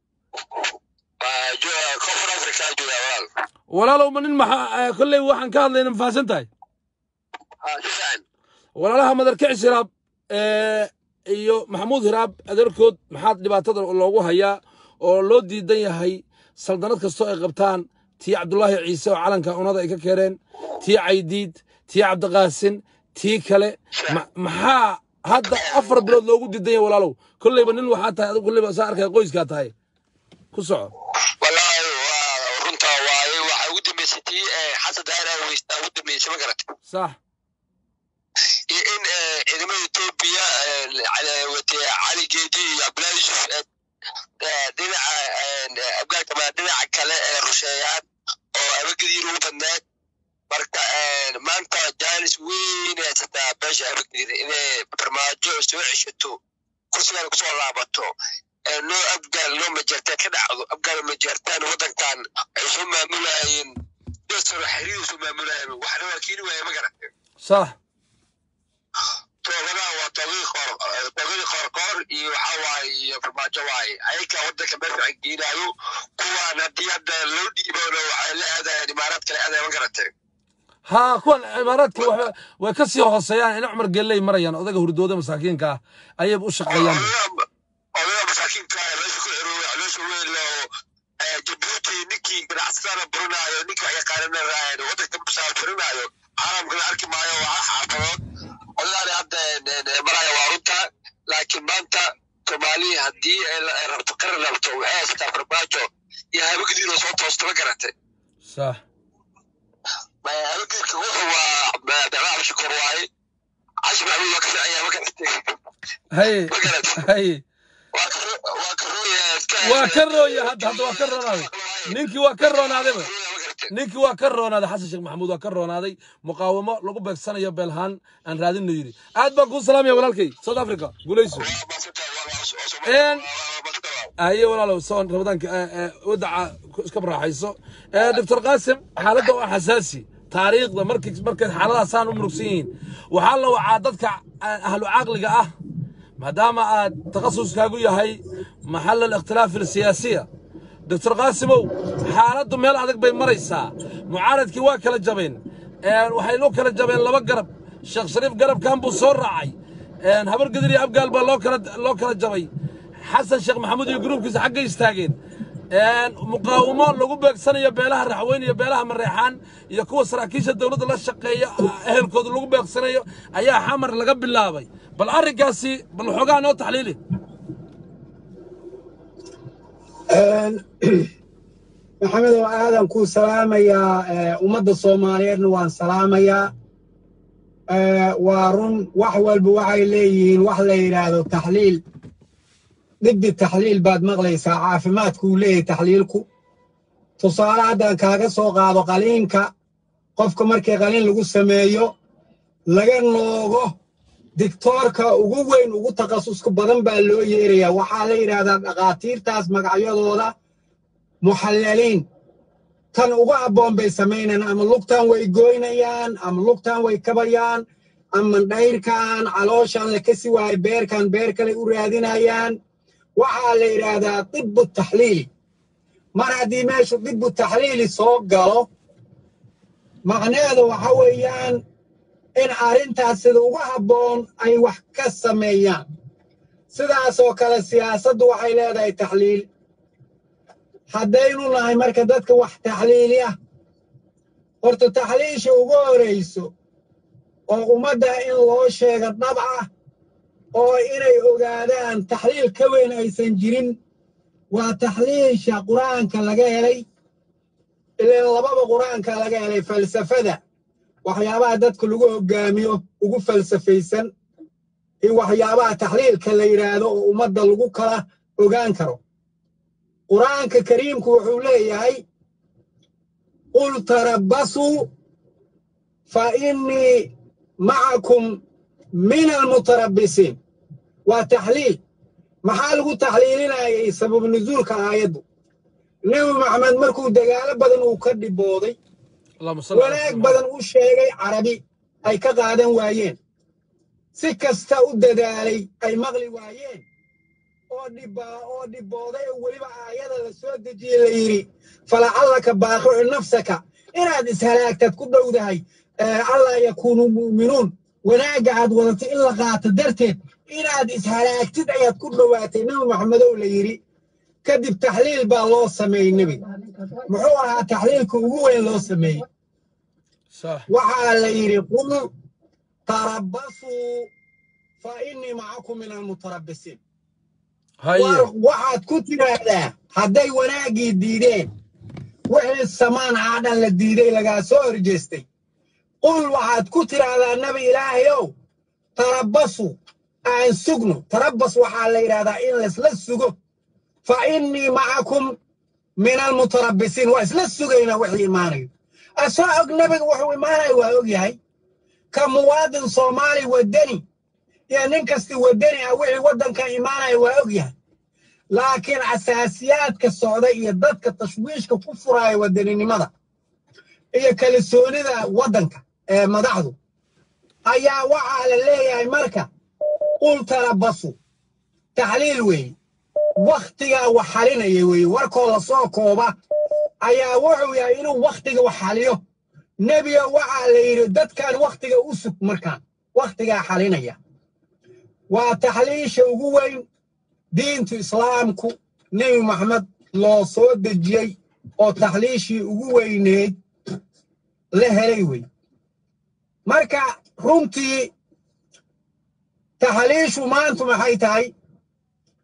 [SPEAKER 6] كفر افريكا جو يا ولال
[SPEAKER 1] walaalow ma nin maxaa kolley waxaan ka hadlayna ma fahamsan tahay
[SPEAKER 6] شفعن
[SPEAKER 1] walaalaha madarkicis hiraab ee, iyo maxamuud hiraab adeerkood maxaad dhibaatada loogu hayaa oo loo diidan yahay saldanad kastoo ay qabtaan tii cabdulaahi ciise oo calanka unada ay ka keeneen tii caydiid tii cabdiqaasin tii kale ma- maxaa hadda afar bilood loogu diidan yahay walaalow kolleyba nin waxaa tahay adigu kolleyba saa arkaya qoyskaa tahay ku soco
[SPEAKER 6] والله runta waaye waxa ugu dambeysay tii xasan daahir aweys ugu dambeysay ma garat
[SPEAKER 1] sax
[SPEAKER 6] iyo in ciidamada etoobiya watay cali geedi iyo cabdullahi yusuf eh, dhinaca eh, afgaanka ma dhinaca kale ee rusheeyaan oo abagadiir ugu badneed marka eh, maanta jaanis weyn ay haysataa beesha abagadiir inay farmaajo soo ceshato kursigan kusoo laabato ee loo afgaal loo majeertaan ka dhacdo afgaal majeertaan waddankan ay soo maamulayeen desoro xiriir soo maamulayeen waxna waa keeni waaya ma garata
[SPEAKER 1] sax
[SPEAKER 6] toogadaha waa toogii qoor toogidii qoorqoor iyo waxa waaye iyo farmaajo waaye ayaga waddanka meel fiican geenaayo kuwaan haddii hadda loo dhiibona waxay la aadayaan imaaraad kale aadaya ma garatee
[SPEAKER 1] ها كون عماراتك way ka sii hooseeyaan in cumar geelley marayaan odaga hurdooda masaakiinka ah ayay u shaqeeyaan
[SPEAKER 6] odaga masaakiinka ah meesha ku xirooya caloosha weyn oo jabuuti ninkii ganacsatada burinaayo ninka yaqaanana raayeen waddanka musaafirinaayo caalamkana arki maayo waa hal xaafadood odagaani hadda maraya waa runta laakiin maanta soomaaliya haddii ay la- ay rabto qaran rabto waxay haysataa farmaajo iyo habagdiina soo toosta ma garatay
[SPEAKER 1] sax
[SPEAKER 6] habagdiinka wuxuu waa dagaal shukor waaye cashi maxamuud waa ka fiican yahay ma garatay
[SPEAKER 1] haye
[SPEAKER 6] ma garatay
[SPEAKER 1] haye
[SPEAKER 6] waa ka ro- waa ka rooya
[SPEAKER 1] waa ka rooya hadda hadda waa ka roonaaday ninkii waa ka roonaadayba
[SPEAKER 6] ma garatay
[SPEAKER 1] ninkii waa ka roonaaday xasan sheekh maxamuud waa ka roonaaday muqaawamo lagu beegsanayo beelhaan aan raadinno yidhi aad baan kuu salaamaya walaalkay south africa guulayso
[SPEAKER 6] waa maasantahay waa waa soo
[SPEAKER 1] Een,
[SPEAKER 6] waa maasantahay
[SPEAKER 1] haye walaalow soon ramadaanka ee, ee, wadaca ku- iska raaxayso Ee, doctor qaasim xaaladda waa xasaasi taariikhda markay markay xaaladaasaan u murugsan yihiin waxaa la wacaa dadka ah, ahlu caqliga ah maadaama aad takhasuskaagu yahay maxal alikhtilaaf alsiyaasiya doctor qaasimow xaaladdu meel adag bay maraysaa mucaaradkii waa kala jabeen Een, waxay loo kala jabeen laba garab sheekh shariif garabkan buu soo raacay Een, habar gadir iyo abgaal baa loo kala loo kala jabay xasan sheekh maxamuud iyo gruubkiisa xaggay istaageen Een, muqaawamo lagu beegsanayo beelaha raxweyn iyo beelaha mareexaan iyo kuwa saraakiisha dowladda la shaqeeya ehelkooda lagu beegsanayo ayaa xamar laga bilaabay bal arrinkaasi bal xoogaa noo taxliili
[SPEAKER 7] maxamedow aadan kuu salaamayaa eh, ummadda soomaaliyeedna waan salaamayaa Eh, waa run wax walba waxay leeyihiin wax la yidhaahdo taxliil dhibbi taxliil baad maqlaysaa caafimaadkuu leeyahay taxliilku tusaale haddaan kaaga soo qaado qaliinka qofka markii qaliin lagu sameeyo laga noogo digtoorka ugu weyn ugu takhasuska badan baa loo yeerayaa waxaa la yidhaahdaa dhakhaatiirtaas magacyadooda muxallaliin tan ugu habboon bay samaynayaan ama lugtan way goynayaan ama lugtan way kabayaan ama dhayrkan calooshan la kasi waayo beerkan beer kale u raadinayaan waxaa la yidhaahdaa dibu taxliili mar haddii meeshu dibu taxliili soo galo macnaheedu waxa weeyaan in arrintaas sida ugu habboon ay wax ka sameeyaan sidaasoo kale siyaasaddu waxay leedahay taxliil haddaynu nahay marka dadka wax taxliiliya horta taxliisha ugu horayso oo ummadda in loo sheega dhab ah oo inay ogaadaan taxliil ka weyn aysan jirin waa taxliisha qur-aanka laga helay ileen lababa qur-aanka laga helay falsafada waxyaabaha dadka lagu hoggaamiyo ugu falsafaysan iyo waxyaabaha taxliilka la yidhaahdo oo ummadda lagu kala ogaan karo qur'aanka kariimku wuxuu leeyahay qul tarabbasuu fa innii macakum min almutarabbisiin waa taxliil maxaa lagu taxliilinayay sabab nuzuulka aayaddu nebi maxamed markuu dagaalo badan uu ka dhibooday
[SPEAKER 1] allahuma salli ala
[SPEAKER 7] wanaag
[SPEAKER 1] sayyidina
[SPEAKER 7] badan u sheegay carabi ay ka qaadan waayeen si kasta u dadaalay ay maqli waayeen oo dhibaa oo dhibooday oo weliba aayada la soo dejiyey la yidhi falacallaka baaqicu nafsaka inaad ishalaagtad ku dhowdahay ee allaa yakuunuu mu'minuun wanaagga aad wadatay in la qaato darteed inaad ishalaagtid ayaad ku dhowaatay nebi maxamedow la yidhi kadib taxliil baa loo sameeyey nebiga muxuu ahaa taxliilka ugu weyn loo sameeyey
[SPEAKER 1] sax
[SPEAKER 7] waxaa la yidhi qul tarabbasuu fa innii macakum min almutarabbisiin
[SPEAKER 1] haye
[SPEAKER 7] war waxaad ku tidhaahdaa hadday wanaaggii diideen wixii samaan aa dhan la diiday lagaa soo horjeestay qul waxaad ku tidhaahdaa nabi ilaahayow tarabbasu aan sugno tarabbas waxaa la yidhahdaa in laysla sugo fa innii macakum min almutarabbisiin waa isla sugaynaa wixii imaanayo asoo og nabiga wuxuu imaanayo waa og yahay ka muwaadin soomaali waddani iyo nin kasti waddani ah wixii waddanka imaanaya waa og yahay laakiin asaasiyaadka socda iyo dadka tashwiishka ku furaya wadaninimada iyo kalsoonida waddanka ee madaxdu ayaa waxaa la leeyahay marka qul tarabasu taxliil weeye wakhtigaa wax xalinaya weeye warkoo lasoo kooba ayaa wuxuu yahay inuu wakhtiga wax xaliyo nebiga waxaa la yidhi dadkan wakhtiga u sug markaan wakhtigaa xalinaya waa taxliisha ugu weyn diintu islaamku nebi maxamed loo soo dejiyey oo taxliishii ugu weyneed la helay wey marka runtii taxliishu maantu maxay tahay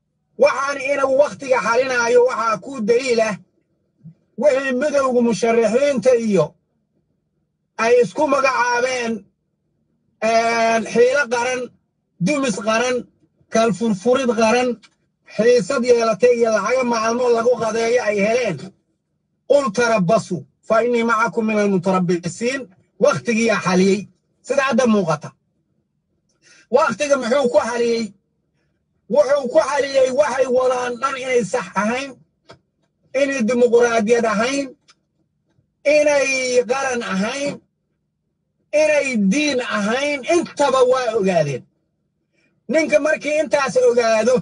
[SPEAKER 7] waxaan inagu wakhtiga xalinaayo waxaa ku daliilah wixii midowga musharaxiinta iyo ay isku magacaabeen xiilo qaran dumis qaran kalfurfurid qaran xiisad yeelatay iyo lacaga maalmood lagu qadeeyo ay heleen qul tarabasu fa innii macakum min almutarabisiin wakhtigiyaa xaliyey sida hadda muuqata wakhtiga muxuu ku xaliyey wuxuu ku xaliyey waxay wadaan dhan inay sax ahayn inay dimuquraadiyad ahayn inay qaran ahayn inay diin ahayn intaba waa ogaadeen ninka markii intaas ogaado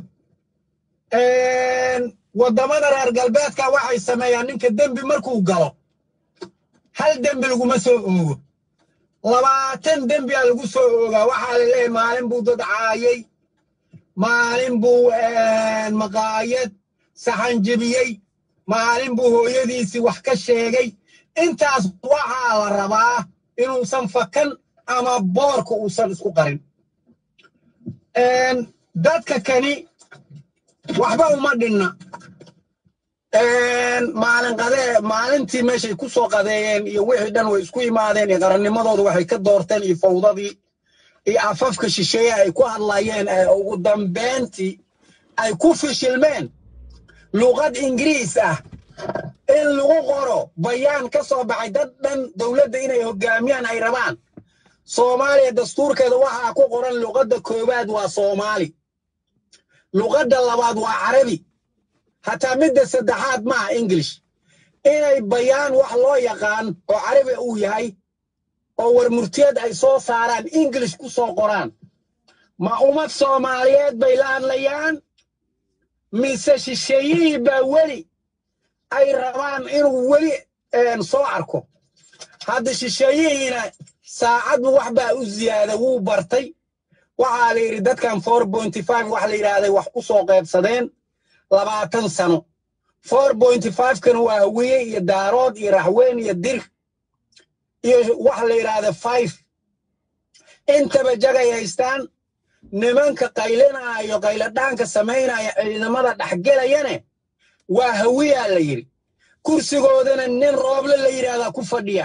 [SPEAKER 7] waddamada reer galbeedka waxay sameeyaan ninka dembi markuu galo hal dembi laguma soo oogo labaatan dembiyaa lagu soo oogaa waxaa la leeyahay maalin buu dad caayay maalin buu maqaayad saxan jebiyey maalin buu hooyadiisii wax ka sheegay intaas waxaa la rabaa inuusan fakan ama boorka uusan isku qarin dadka kani waxba uma dhinna maalin qadee maalintii meeshay ku soo qadeeyeen iyo wixii dhan way isku imaadeen iyo qarannimadooda waxay ka doorteen iyo fawdadii iyo afafka shisheeye ay ku hadlayeen ee ugu dambeyntii ay ku fishilmeen luqad ingiriis ah in lagu qoro bayaan ka soo baxay dad dhan dowladda inay hoggaamiyaan ay rabaan soomaaliya dastuurkeeda waxaa ku qoran luqadda koowaad waa soomaali luqadda labaad waa carabi hataa midda saddexaad maaha english inay bayaan wax loo yaqaan oo carabi uu yahay oo warmurtiyeed ay soo saaraan english ku soo qoraan ma ummad soomaaliyeed bay la hadlayaan mise shisheeyihii baa weli ay rabaan inuu weli soo arko hadda shisheeyihiina saacadbu wax baa u ziyaada wuu bartay waxaa la yidhi dadkan four pointy five wax la yidhaahday wax ku soo qaybsadeen labaatan sano four pointy five-kana waa hawiye iyo daarood iyo raxweyn iyo dir iyo wax la yidhaahda five intaba jagay haystaan nimanka qaylinaayo qayladhaanka samaynaya ciidamada dhexgelayane waa hawiyaa la yidhi kursigoodana nin rooble la yidhaahdaa ku fadhiya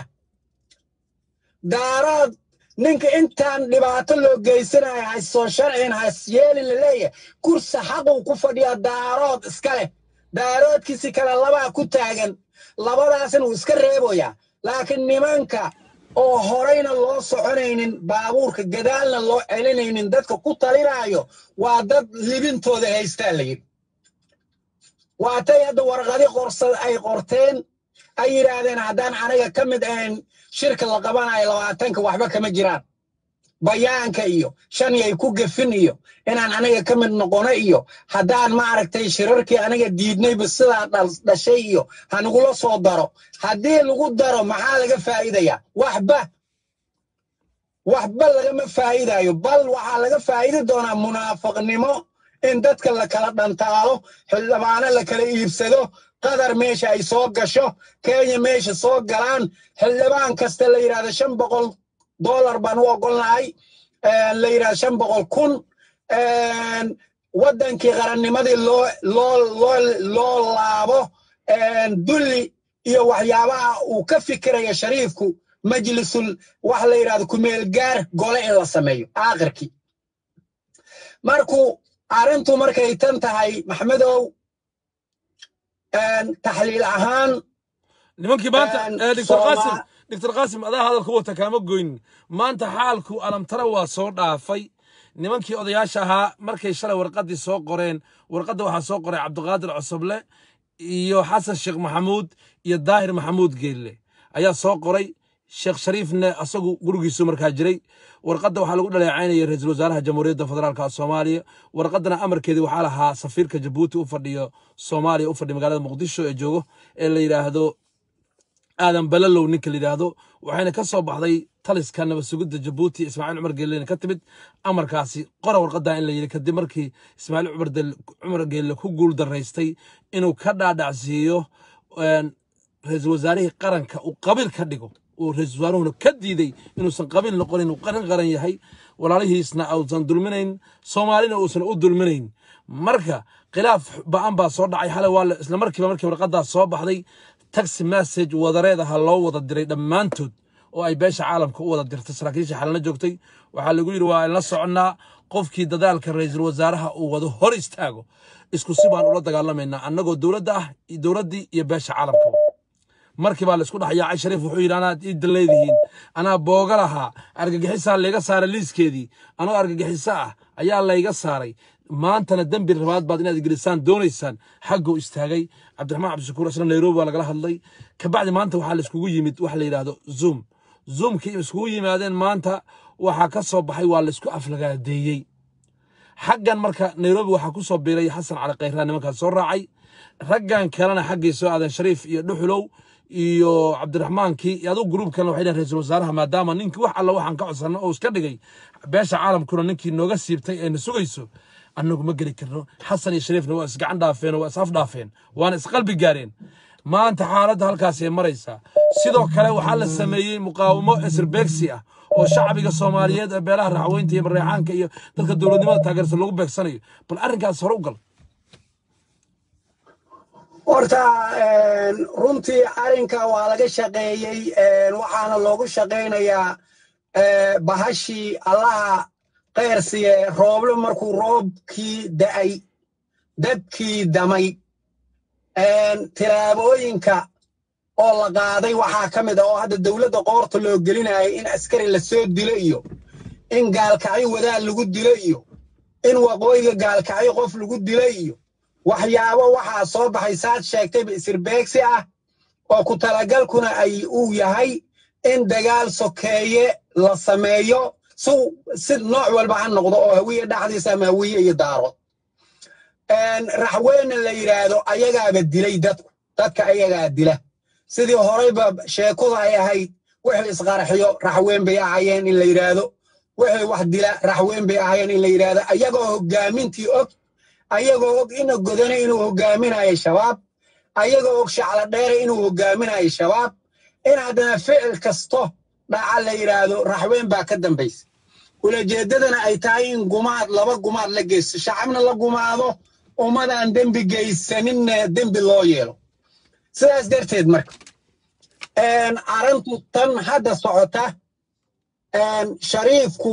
[SPEAKER 7] daarood ninka intaan dhibaato loo geysanaya haysoo sharcin has yeelin la leeyahay kursi xaquu ku fadhiyaa daarood iska leh daaroodkiisi kale labaa ku taagan labadaasna wuu iska reeboyaa laakiin nimanka oo horeyna loo soconaynin baabuurka gadaalna loo celinaynin dadka ku talinaayo waa dad libintooda haystaa la yidhi waatay hadda warqadi qorsad ay qorteen ay yidhaahdeen haddaan aniga ka mid ahayn shirka la qabanayo labaatanka waxba kama jiraan bayaanka iyo shani ay ku gefin iyo inaan aniga ka mid noqono iyo haddaan maaragtay shirarkii aniga diidnayba sidaa dhashay iyo hanagula soo daro haddii lagu daro maxaa laga faa'iidayaa waxba waxba lagama faa'iidayo bal waxaa laga faa'idi doonaa munaafiqnimo in dadka la kala dhantaalo xildhibaano la kala iibsado qatar meesha ay soo gasho kenya meesha soo galaan xildhibaan kasta la yidhahdo shan boqol dollar baan u ogolnahay la yidhahdo shan boqol kun waddankii qarannimadii loo loo loo loo laabo dulli iyo waxyaabaha uu ka fikiraya shariifku majlisul wax la yidhahdo kumeel gaar gole in la sameeyo aakhirkii markuu arrintu markay tan tahay maxmedow taxliil ahaan
[SPEAKER 1] nimankii maanta
[SPEAKER 7] Een,
[SPEAKER 1] eh, doctor
[SPEAKER 7] Sooma-
[SPEAKER 1] qaasim doctor qaasim adaa hadalku wata kaama goynin maanta xaalku alamtara waa soo dhaafay nimankii odayaasha ahaa markay shalay warqaddii soo qoreen warqadda waxaa soo qoray cabdiqaadir cosoble iyo xasan sheekh maxamuud iyo daahir maxamuud geelle ayaa soo qoray sheekh shariifne asagu gurigiisu markaa jiray warqadda waxaa lagu dhaleecaynaya ra-iisul wasaaraha jamhuuriyadda federaalka soomaaliya warqaddana amarkeedii waxaa lahaa safiirka jabuuti u fadhiyo soomaaliya u fadhiya magaalada muqdisho ee joogo ee la yidhaahdo aadan balalow ninka la yidhaahdo waxayna ka soo baxday taliska nabad sugidda jabuuti ismaaciil cumar geellena ka timid amarkaasi qora warqaddaa in la yidhi kadib markii ismaaciil cumar del- cumar geelle ku guul daraystay inuu ka dhaadhacsiiyo een, ra-iisul wasaarihii qaranka uu qabiil ka dhigo uu ra-iisul wasaaruhuna ka diiday inuusan qabiil noqonin uu qaran qaran yahay walaalihiisna uusan dulminayn soomaalina uusan u dulminayn marka khilaaf ba-an baa soo dhacay xalay waa la- isla markiiba markii warqadaas soo baxday taxi message wadareed aha loo wada diray dhammaantood oo ay beesha caalamka u wada dirtay saraakiisha xalana joogtay waxaa lagu yidhi waa la soconnaa qofkii dadaalka ra'iisul wasaaraha uu wado hor istaago isku si baan ula dagaalamaynaa annagoo dowladda ah iyo dowladdii iyo beesha caalamka markii baa laisku dhex yaacay shariif wuxuu yidhi anaad ii daleedihiin anaa booga lahaa argagixisaa layga saaray liiskeedii anoo argagixiso ah ayaa layga saaray maantana dembi rabaad baad inaad gelisaan doonaysaan xagguu istaagay cabdiraxmaan cabdishakuur isna nairobi baa lagala hadlay kabacdi maanta waxaa laiskugu yimid waxa la yidhaahdo zoom zoomkii iskugu yimaadeen maanta waxaa ka soo baxay waa laisku aflagaadeeyey xaggan marka nairobi waxaa ku soo biiray xasan cali khayraa nimankaas soo raacay raggan kalena xaggay soo aadeen shariif iyo dhuxulow iyo cabdiraxmaankii iyo adigu gruubkan waxay dhaheen ra-iisul wasaaraha maadaama ninkii wax alla waxaan ka codsanno oo iska dhigay beesha caalamkuna ninkii nooga siibtay ee na sugayso annagu ma geli karno xasan iyo shariifna waa isgacan dhaafeen oo waa is afdhaafeen waana isqalbi gaareen maanta xaaladda halkaasay maraysaa sidoo kale waxaa la sameeyey muqaawamo esirbeegsi ah oo shacbiga soomaaliyeed ee beelaha raxweynta iyo mareexaanka iyo dadka dowladnimada taageersan lagu beegsanayo bal arrinkaas hore u gal
[SPEAKER 7] horta een, runtii arrinka waa laga shaqeeyey een, waxaana loogu shaqaynayaa ee, bahashii allaha qeyrsiye rooble markuu roobkii da'ay dabkii damay een, tilaabooyinka oo la qaaday waxaa ka mid ah oo hadda dowladda qoorta loo gelinayay in askari la soo dilo iyo in gaalkacyo wadaad lagu dilo iyo in waqooyiga gaalkacyo qof lagu dilo iyo waxyaabo waxaa soo baxay saad sheegtayba isirbeegsi ah oo ku talagalkuna ay uu yahay in dagaal sokeeye la sameeyo si si nooc walba ha noqdo oo hawiye dhexdiisa ama hawiye iyo daaro een, raxweyne la yidhaahdo ayagaaba dilay dadku dadka ayagaa dila sidii horeyba sheekuda ay ahayd wixii isqarxiyo raxweyn bay ahayeen in la yidhaahdo wixii wax dila raxweyn bay ahayeen in la yidhaahdo ayagoo hogaamintii og ayagoo og ina godane inuu hogaaminayo shabaab ayagoo og shacla dheere inuu hogaaminayo shabaab in haddana ficil kasto dhaca la yidhaahdo raxweyn baa ka dambaysa ulajeeddadana ay tahay in gumaad laba gumaad la geysto shacabna la gumaado ummadaan dembi geysaninna dembi loo yeelo sidaas darteed marka een, arrintu tan hadda socota een, shariifku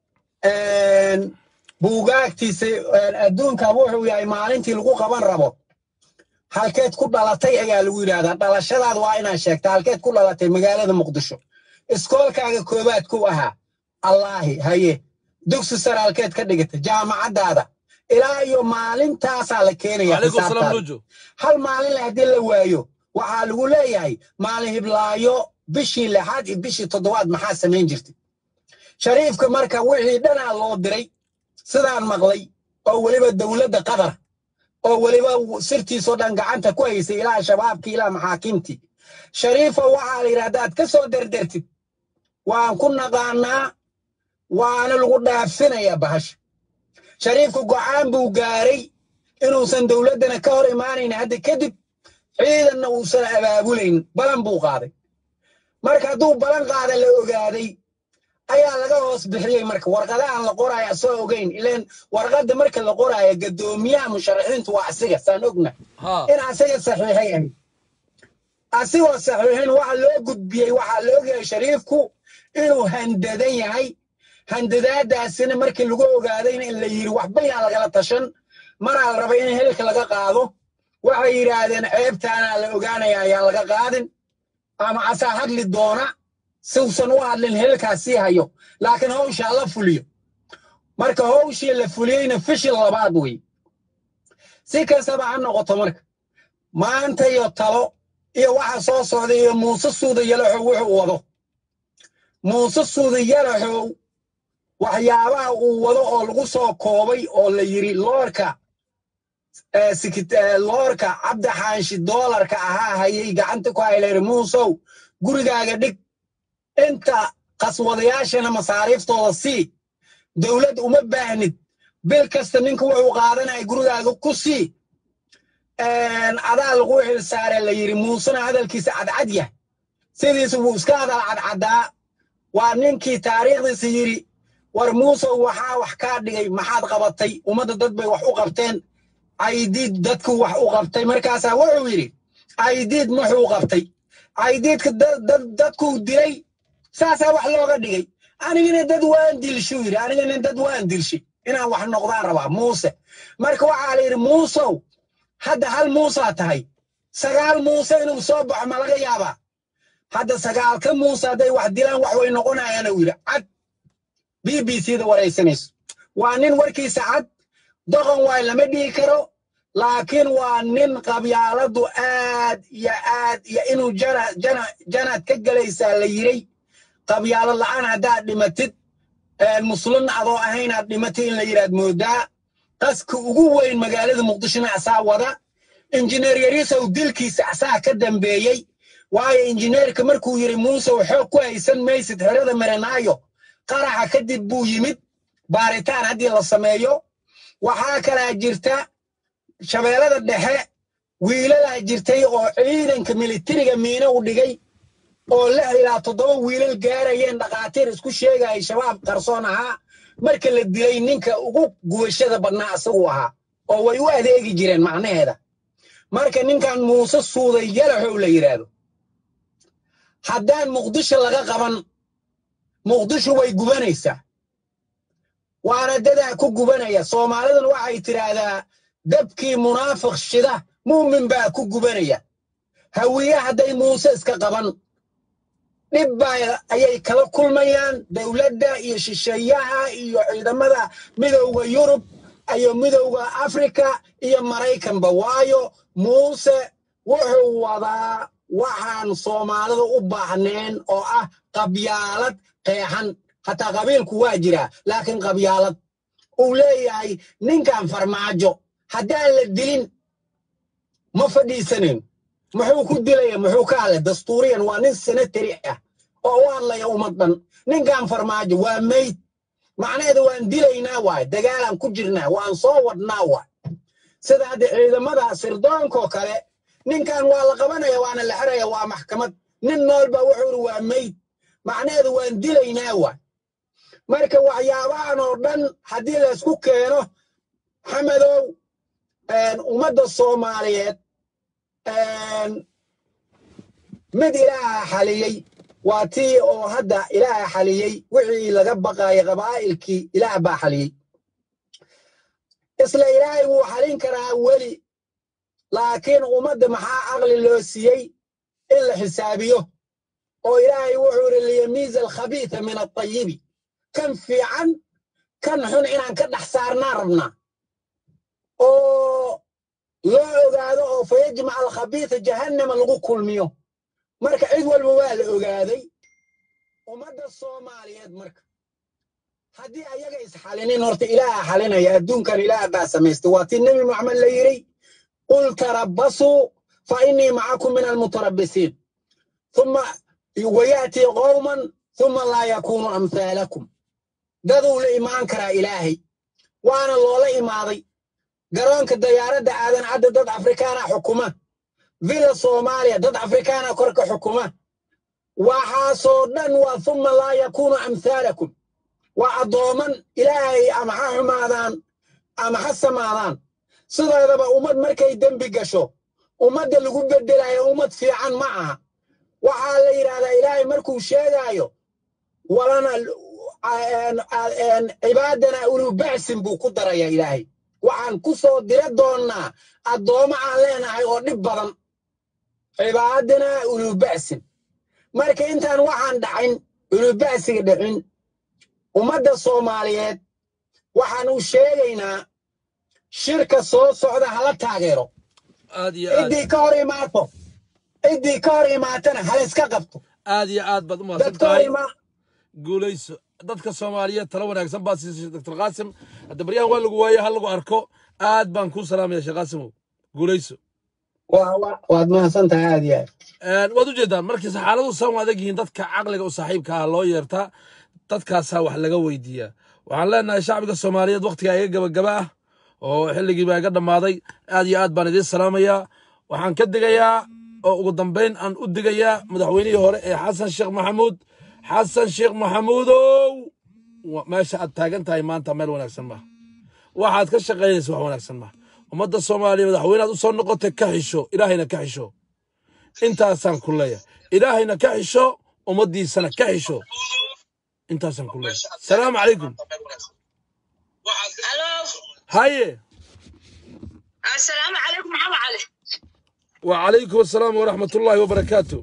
[SPEAKER 7] een, buugaagtiisa een, adduunka wuxuu yahay maalintii lagu qaban rabo halkeed ku dhalatay ayaa lagu yidhaahdaa dhalashadaad waa inaad sheegta halkeed ku dhalatay magaalada muqdisho iskoolkaaga koowaad ku ahaa allaahi haye dugsi sare halkeed ka dhigata jaamacaddaada ilaa iyo maalintaasaa la keenaya
[SPEAKER 1] calaykum salaam
[SPEAKER 7] xisaabtaada
[SPEAKER 1] luujo
[SPEAKER 7] hal maalin le haddii la waayo waxaa lagu leeyahay maalin hiblaayo bishii lixaad iyo bishii toddobaad maxaa samayn jirtay shariifka marka wixii dhanaa loo diray sidaan maqlay oo weliba dowladda qatar oo weliba sirtiisoo dhan gacanta ku haysay ilaa shabaabkii ilaa maxaakiimtii shariifo waxaa la yidhi haddaad ka soo derdertid waan ku naqaanaa waana lagu dhaafinayaa bahasha shariifku go'aan buu gaaray inuusan dowladdana ka hor imaanayn hadda kadib ciidanna uusan abaabulayn balan buu qaaday marka hadduu balan qaada la ogaaday ayaa laga hoos bixiyey marka warqadahan la qoraayo asoo ogeyn ileen warqadda marka la qoraayo gadoomiyaha musharaxiintu waa asiga saan ogna
[SPEAKER 1] ha
[SPEAKER 7] in asiga saxiixay ahayd asigoo saxiixin waxa loo gudbiyey waxaa la ogyahay shariifku inuu handadan yahay handadaadaasina markii lagu ogaadayna in la yidhi waxba yaa lagala tashan maraa la rabay in hilka laga qaado waxay yidhaahdeen ceebtaana la ogaanaya ayaa laga qaadin ama asaa hadli doona siusan u hadlin hilkaas sii hayo laakiin hawshaa la fuliyo marka hawshii la fuliyeyna fishil labaad wey si kastaba ha noqoto marka maanta iyo talo iyo waxa soo socda iyo muuse suuda yalaxow wuxuu wado muuse suuda yalaxow waxyaabaha uu wado oo lagu soo koobay oo la yidhi loorka eh, sikit- eh, loorka cabdi xaanshi doolarka ahaa hayay gacanta ku hayleer muusow gurigaaga dhig inta qaswadayaashana masaariiftooda sii dowlad uma baahnid bil kasta ninka wuxuu qaadanaya gurigaaga ku sii een, adaa lagu xil saare la yidhi muusena hadalkiisa cadcad yahay sidiisa wuu iska hadal cadcadaa waa ninkii taariikhdiisa yidhi war muusow waxaa wax kaa dhigay maxaad qabatay ummadda dad bay wax u qabteen aydiid dadku wax u qabtay markaasaa wuxuu yidhi aydiid muxuu qabtay aydiidka da- da- dadkuu dilay saasaa wax looga dhigay anigana dad waan dilshuu yidhi anigana dad waan dilshay inaan wax noqdaan rabaa muuse marka waxaa la yidhi muusow hadda hal muusaa tahay sagaal muuse inuu soo baxo ma laga yaabaa hadda sagaalka muuse hadday wax dilaan wax way noqonayaan uu yidhi cad b b c da waraysanayso waa nin warkiisa cad doqon waay lama dhihi karo laakiin waa nin qabyaaladu aad iyo aad iyo inuu jana jana janaad ka gelaysaa la yiray qabyaalad la'aan haddaad dhimatid muslin adoo ahayn aad dhimatid in la yidhaad moodaa qaska ugu weyn magaalada muqdishona asaa wada injineer yariisow dilkiisa asaa ka dambeeyey waayo injineerka markuu yidhi muusew xoog ku haysan maysid xerada maranaayo qaraxa kadib buu yimid baaritaan haddii la sameeyo waxaa kalaa jirta shabeellada dhexe wiilalaa jirtay oo ciidanka militariga miino u dhigay oo lix ilaa toddoba wiilal gaarayeen dhakhaatiir isku sheegaya shabaab qarsoon ahaa marka la dilay ninka ugu gubashada badnaa isagu ahaa oo way u adeegi jireen macnaheeda marka ninkan muuse suuday yalaxow la yidhaahdo haddaan muqdisho laga qaban muqdisho way gubanaysaa waana dadaa ku gubanaya soomaaliduna waxay tidhaahdaa dabkii munaafiq shida muumin baa ku gubanaya hawiye hadday muuse iska qaban dhib baa ayay kala kulmayaan dowladda iyo shisheeyaha iyo ciidamada midowda yurub iyo midowda afrika iyo maraykanba waayo muuse wuxuu wadaa waxaan soomaalida u baahneen oo ah qabyaalad qeexan hataa qabiilku waa jiraa laakiin qabyaalad uu leeyahay ninkan farmaajo haddaan la dilin ma fadhiisanin muxuu ku dilaya muxuu ka hadlay dastuuriyan waa nin senatari ah oo u hadlaya ummad dhan ninkan farmaajo waa meyd macnaheeda waan dilaynaa waay dagaalaan ku jirnaa waan soo wadnaa waay sida hadda ciidamada sirdoonkoo kale ninkan waa la qabanaya waana la xiraya waa maxkamad nin noolba wuxuu iri waa meyd macnaheedu waan dilaynaa waay marka waxyaabahan oo dhan haddii laysku keeno xamadow ummadda soomaaliyeed mid ilaaha xaliyey waa tii oo hadda ilaaha xaliyey wixii laga baqaayay qabaa'ilkii ilaah baa xaliyey isla ilaahay wuu xalin karaa weli laakiin ummadda maxaa aqli loo siiyey in la xisaabiyo oo ilaahay wuxuu yidhi liyamiiza alkhabiitha min altayibi kan fiican kan xun inaan ka dhex saarnaa rabnaa oo loo ogaado oo fayajmac alkhabiitha jahannama lagu kulmiyo marka cid walba waa la ogaaday ummadda soomaaliyeed marka haddii ayaga isxalinin horta ilaaha xalinaya adduunkan ilaah baa samaystay waa tii nebi maxamed la yidhi qul tarabbasuu fa innii macakum min almutarabbisiin ثم ويأتي قوما ثم لا يكون أمثالكم daduu la imaan karaa ilaahay waana loola imaaday garoonka dayaaradda aadan cadda dad afrikaana xukuma villa soomaaliya dad afrikaana korka xukuma waxaasoo dhan waa uma laa yakuunu amhaalakum waa addooman ilaahay ama ha xumaadaan ama ha samaadaan sideedaba ummad markay dembi gasho ummadda lagu bedelayo ummad fiican ma aha waxaa la yidhahdaa ilaahay markuu sheegaayo walana cibaadana ulubacsin buu ku daraya ilaahay waxaan ku soo dira doonnaa addoommo aan leenahay oo dhib badan cibaadana ulubacsin marka intaan waxaan dhacin ulubacsiga dhicin ummadda soomaaliyeed waxaan u sheegaynaa shirka soo socda hala taageero
[SPEAKER 1] aad iyo aad
[SPEAKER 7] ciddii ka hor imaato ciddii ka hor imaatana hala iska qabto
[SPEAKER 1] aad iyo aad baad u mahadsan
[SPEAKER 7] dadka hor
[SPEAKER 1] tahay
[SPEAKER 7] imaa
[SPEAKER 1] guulayso dadka soomaaliyeed talo wanaagsan baa siisay dr qaasim hadda baryahan waa lagu waaye ha lagu arko aad baan kuu salaamaya sheekh qaasimow guulayso
[SPEAKER 7] waa- waa- waad mahadsan tahay aad iyo aad
[SPEAKER 1] Een, waad ujeedaan markii xaaladu san u adag yihiin dadka caqliga u saaxiibka ah loo yeertaa dadkaasaa wax laga weydiiyaa waxaan leenahay shacbiga soomaaliyeed wakhtigaa iga gabagaba ah oo xilligii baa iga dhammaaday aad iyo aad baan idiin salaamayaa waxaan ka digayaa oo ugu dambayn aan u digayaa madaxweynihii hore ee xasan sheekh maxamuud xasan sheekh maxamuudow wa- meesha aad taagan tahay maanta meel wanaagsan maaha waxaad ka shaqaynaysa wax wanaagsan maaha ummadda soomaaliya madaxweynaad u soo noqotay ka xisho ilaahayna ka xisho intaasaan ku leeyahay ilaahayna ka xisho ummaddiisana ka xisho intaasaan ku leeyahay salaamu calaykum
[SPEAKER 8] الو
[SPEAKER 1] haye
[SPEAKER 8] السلام عليكم محمد علي
[SPEAKER 1] وعليكم السلام ورحمة الله وبركاته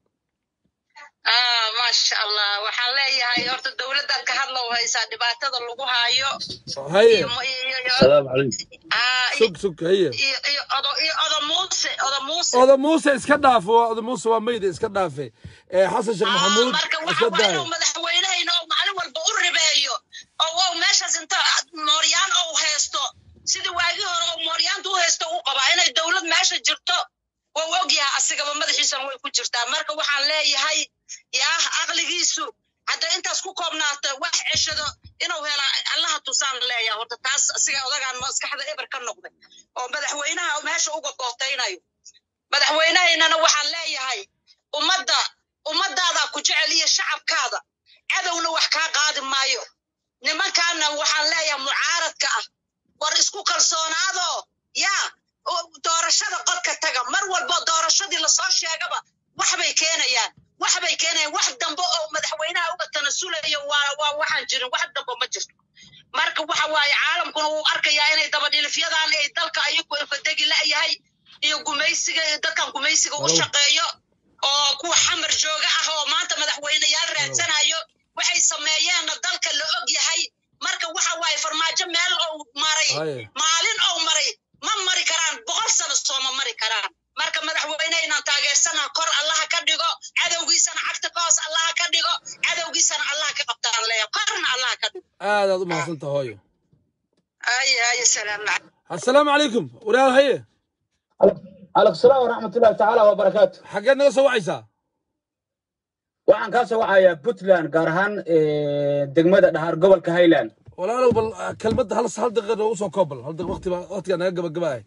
[SPEAKER 8] آه ما شاء الله waxaan leeyahay horta dowladdaad ka hadla u haysaa dhibaatada lagu haayo
[SPEAKER 1] haye
[SPEAKER 8] iyo iyo iyo
[SPEAKER 9] السلام عليكم
[SPEAKER 8] ah
[SPEAKER 1] sug sug haye
[SPEAKER 8] iyo iyo odo iyo odo muuse odo muuse
[SPEAKER 1] oda muuse iska dhaafo oda muuse waa mayda iska dhaafe ee xasan sheekh
[SPEAKER 8] ah
[SPEAKER 1] maxamuud
[SPEAKER 8] marka
[SPEAKER 1] iska
[SPEAKER 8] waxa waa
[SPEAKER 1] daayo
[SPEAKER 8] inuu madaxweynehayna oo maalin walba u ribeeyo oo wow meeshaas inta mooryaan oo haysto sidii waagii hore oo mooryaanta u haysto u qabaa inay dowlad meesha jirto waa ogyahay asigaba madaxiisana way ku jirtaa marka waxaan leeyahay yaah aqligiisu hadda intaas ku koobnaata wax ceshado inuu hela allaha tusaan leeyahay horta taas asiga odagaan maskaxda eber ka noqday oo madaxweynaha meesha uga bootaynayo madaxweynahaynana waxaan leeyahay ummadda ummadaadaa ku jecel iyo shacabkaada cadowna wax kaa qaadi maayo nimankaana waxaan leeyahay mucaaradka ah war isku kalsoonaadoo yaa oo doorashada qodka taga mar walbo doorashadii lasoo sheegaba waxbay keenayaan waxbay keenayaan wax dambe oo madaxweynaha uga tanasulayo waa waa waxaan jirin wax dambe ma jirto marka waxa waaye caalamkuna wuu arkayaa inay dabadhilifyadan ay dalka ayagu infadegi la'yahay iyo gumaysiga iyo dadkan gumaysiga u
[SPEAKER 1] Hello.
[SPEAKER 8] shaqeeyo oo kuwa xamar jooga ah oo maanta madaxweyneyaal raadsanayo waxay sameeyeenna dalka la og yahay marka waxa waaye farmaajo meel ou maray
[SPEAKER 1] haye
[SPEAKER 8] maalin ou maray ma mari karaan boqol sano sooma mari karaan marka madaxweyne inaan taageersana kor allaha ka dhigo cadowgiisana cagta ka hoos allaha ka dhigo cadowgiisana allaha ka qabtaan leeya korna allaha ka dhigo
[SPEAKER 1] aadaad u mahadsantaha hooyo
[SPEAKER 8] ay ay salaam
[SPEAKER 1] assalaamu calaykum walaal haye
[SPEAKER 9] عليكم السلام ورحمة الله تعالى وبركاته
[SPEAKER 1] xaggeed naga soo wacaysaa
[SPEAKER 9] waxaan kaa soo wacayaa puntland gaar ahaan eh, degmada dhahaar gobolka highland
[SPEAKER 1] walaalow bal ah, kelmadda hal hal daqiiqa noogu soo koob bal hal daqiiqa waqti baa waqtigaa naga gabagabahay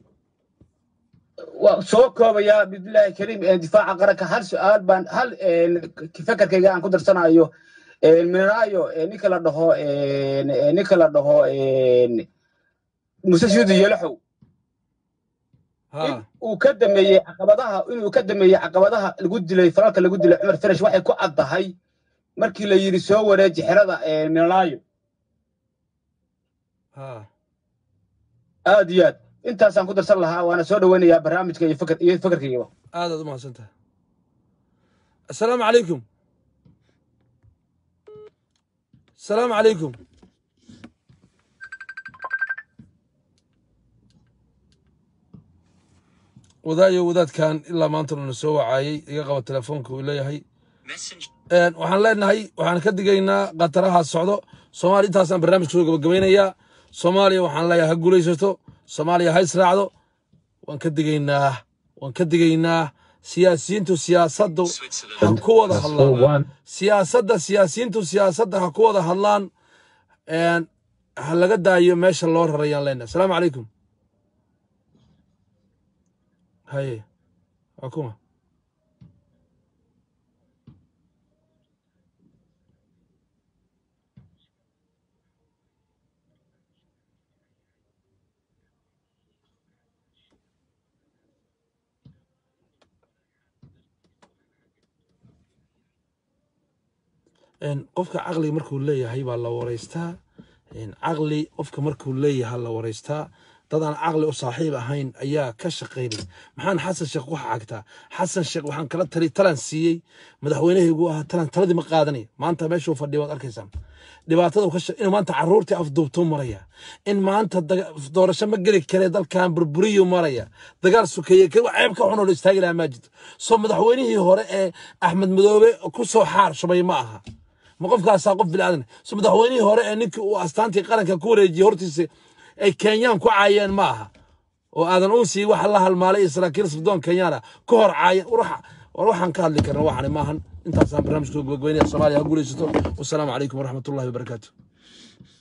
[SPEAKER 9] waa soo koobayaa bismillaahi kariim eh, difaaca qaranka hal su-aal baan hal eh, fakarkayga aan ku darsanayo eh, minaayo eh, ninka la dhaho eh, eh, ninka la dhaho eh, muse shuudi yelaxow in
[SPEAKER 1] ha
[SPEAKER 9] uu ka dameeyey caqabadaha inuu ka dameeyey caqabadaha lagu dilay falalka lagu dilay cumar farash waxay ku caddahay markii la yidhi soo wareeji xerada eh, minaayo
[SPEAKER 1] ha
[SPEAKER 9] aad iyo aad intaasaan ku darsan lahaa waana soo dhoweynayaa barnaamijka iyo fakar iyo fakarkaygaba
[SPEAKER 1] aadaad u mahadsantaha assalaamu calaykum assalaamu calaykum wadaayo wadaadkan ilaa maanta nuna soo wacaayey iga qaba telefoonka uu leeyahay Een, waxaan leenahay waxaan ka digaynaa qataraha socdo soomaaliya intaasaan barnaamijka soo gabagabaynayaa soomaaliya waxaan leeyahay ha guulaysato soomaaliya ha israacdo waan ka digaynaa waan ka digaynaa siyaasiyiintu siyaasaddu ha ku wada
[SPEAKER 3] Plus four
[SPEAKER 1] hadlaan
[SPEAKER 3] one.
[SPEAKER 1] siyaasadda siyaasiyiintu siyaasadda ha ku wada hadlaan Een, ha laga daayo meesha loo rarayaan leenahay asalaamu calaykum haye waa kuma Een, qofka caqliga markuu leeyahay baa la wareystaa Een, caqli qofka markuu leeyahay la wareystaa dad aan caqli u saaxiib ahayn ayaa ka shaqaynay maxaan xasan sheekh waxa cagtaa xasan sheekh waxaan kala tali talan siiyey madaxweynahaygu ahaa talan taladii ma qaadanaya maanta meeshuu fadhiya waad arkaysaan dhibaatada uu ka sha- inuu maanta caruurtii afduubtuu maraya in maanta daga- doorasho ma geli kare dalkan burburiyu maraya dagaal sukeeye ka- ceeb ka xunoo la istaagi lahaa maajid soo madaxweynihii hore ee axmed madoobe ku soo xaar shubay ma aha ma qofkaasaa qof bilaadan so madaxweynihii hore ee ninkii uu astaantii qaranka ku wareejiyey hortiisa ay kenyaan ku caayeen ma aha oo aadan unsii waxa la halmaalay iyo saraakiil sirdoon kenyaana ku hor caayeen war waxa- war waxaan ka hadli karna waxani maahan intaasaan barnaamijka gabagabeynaya soomaaliya ha guulaysato wasalaamu calaykum waraxmatullahi wabarakaatu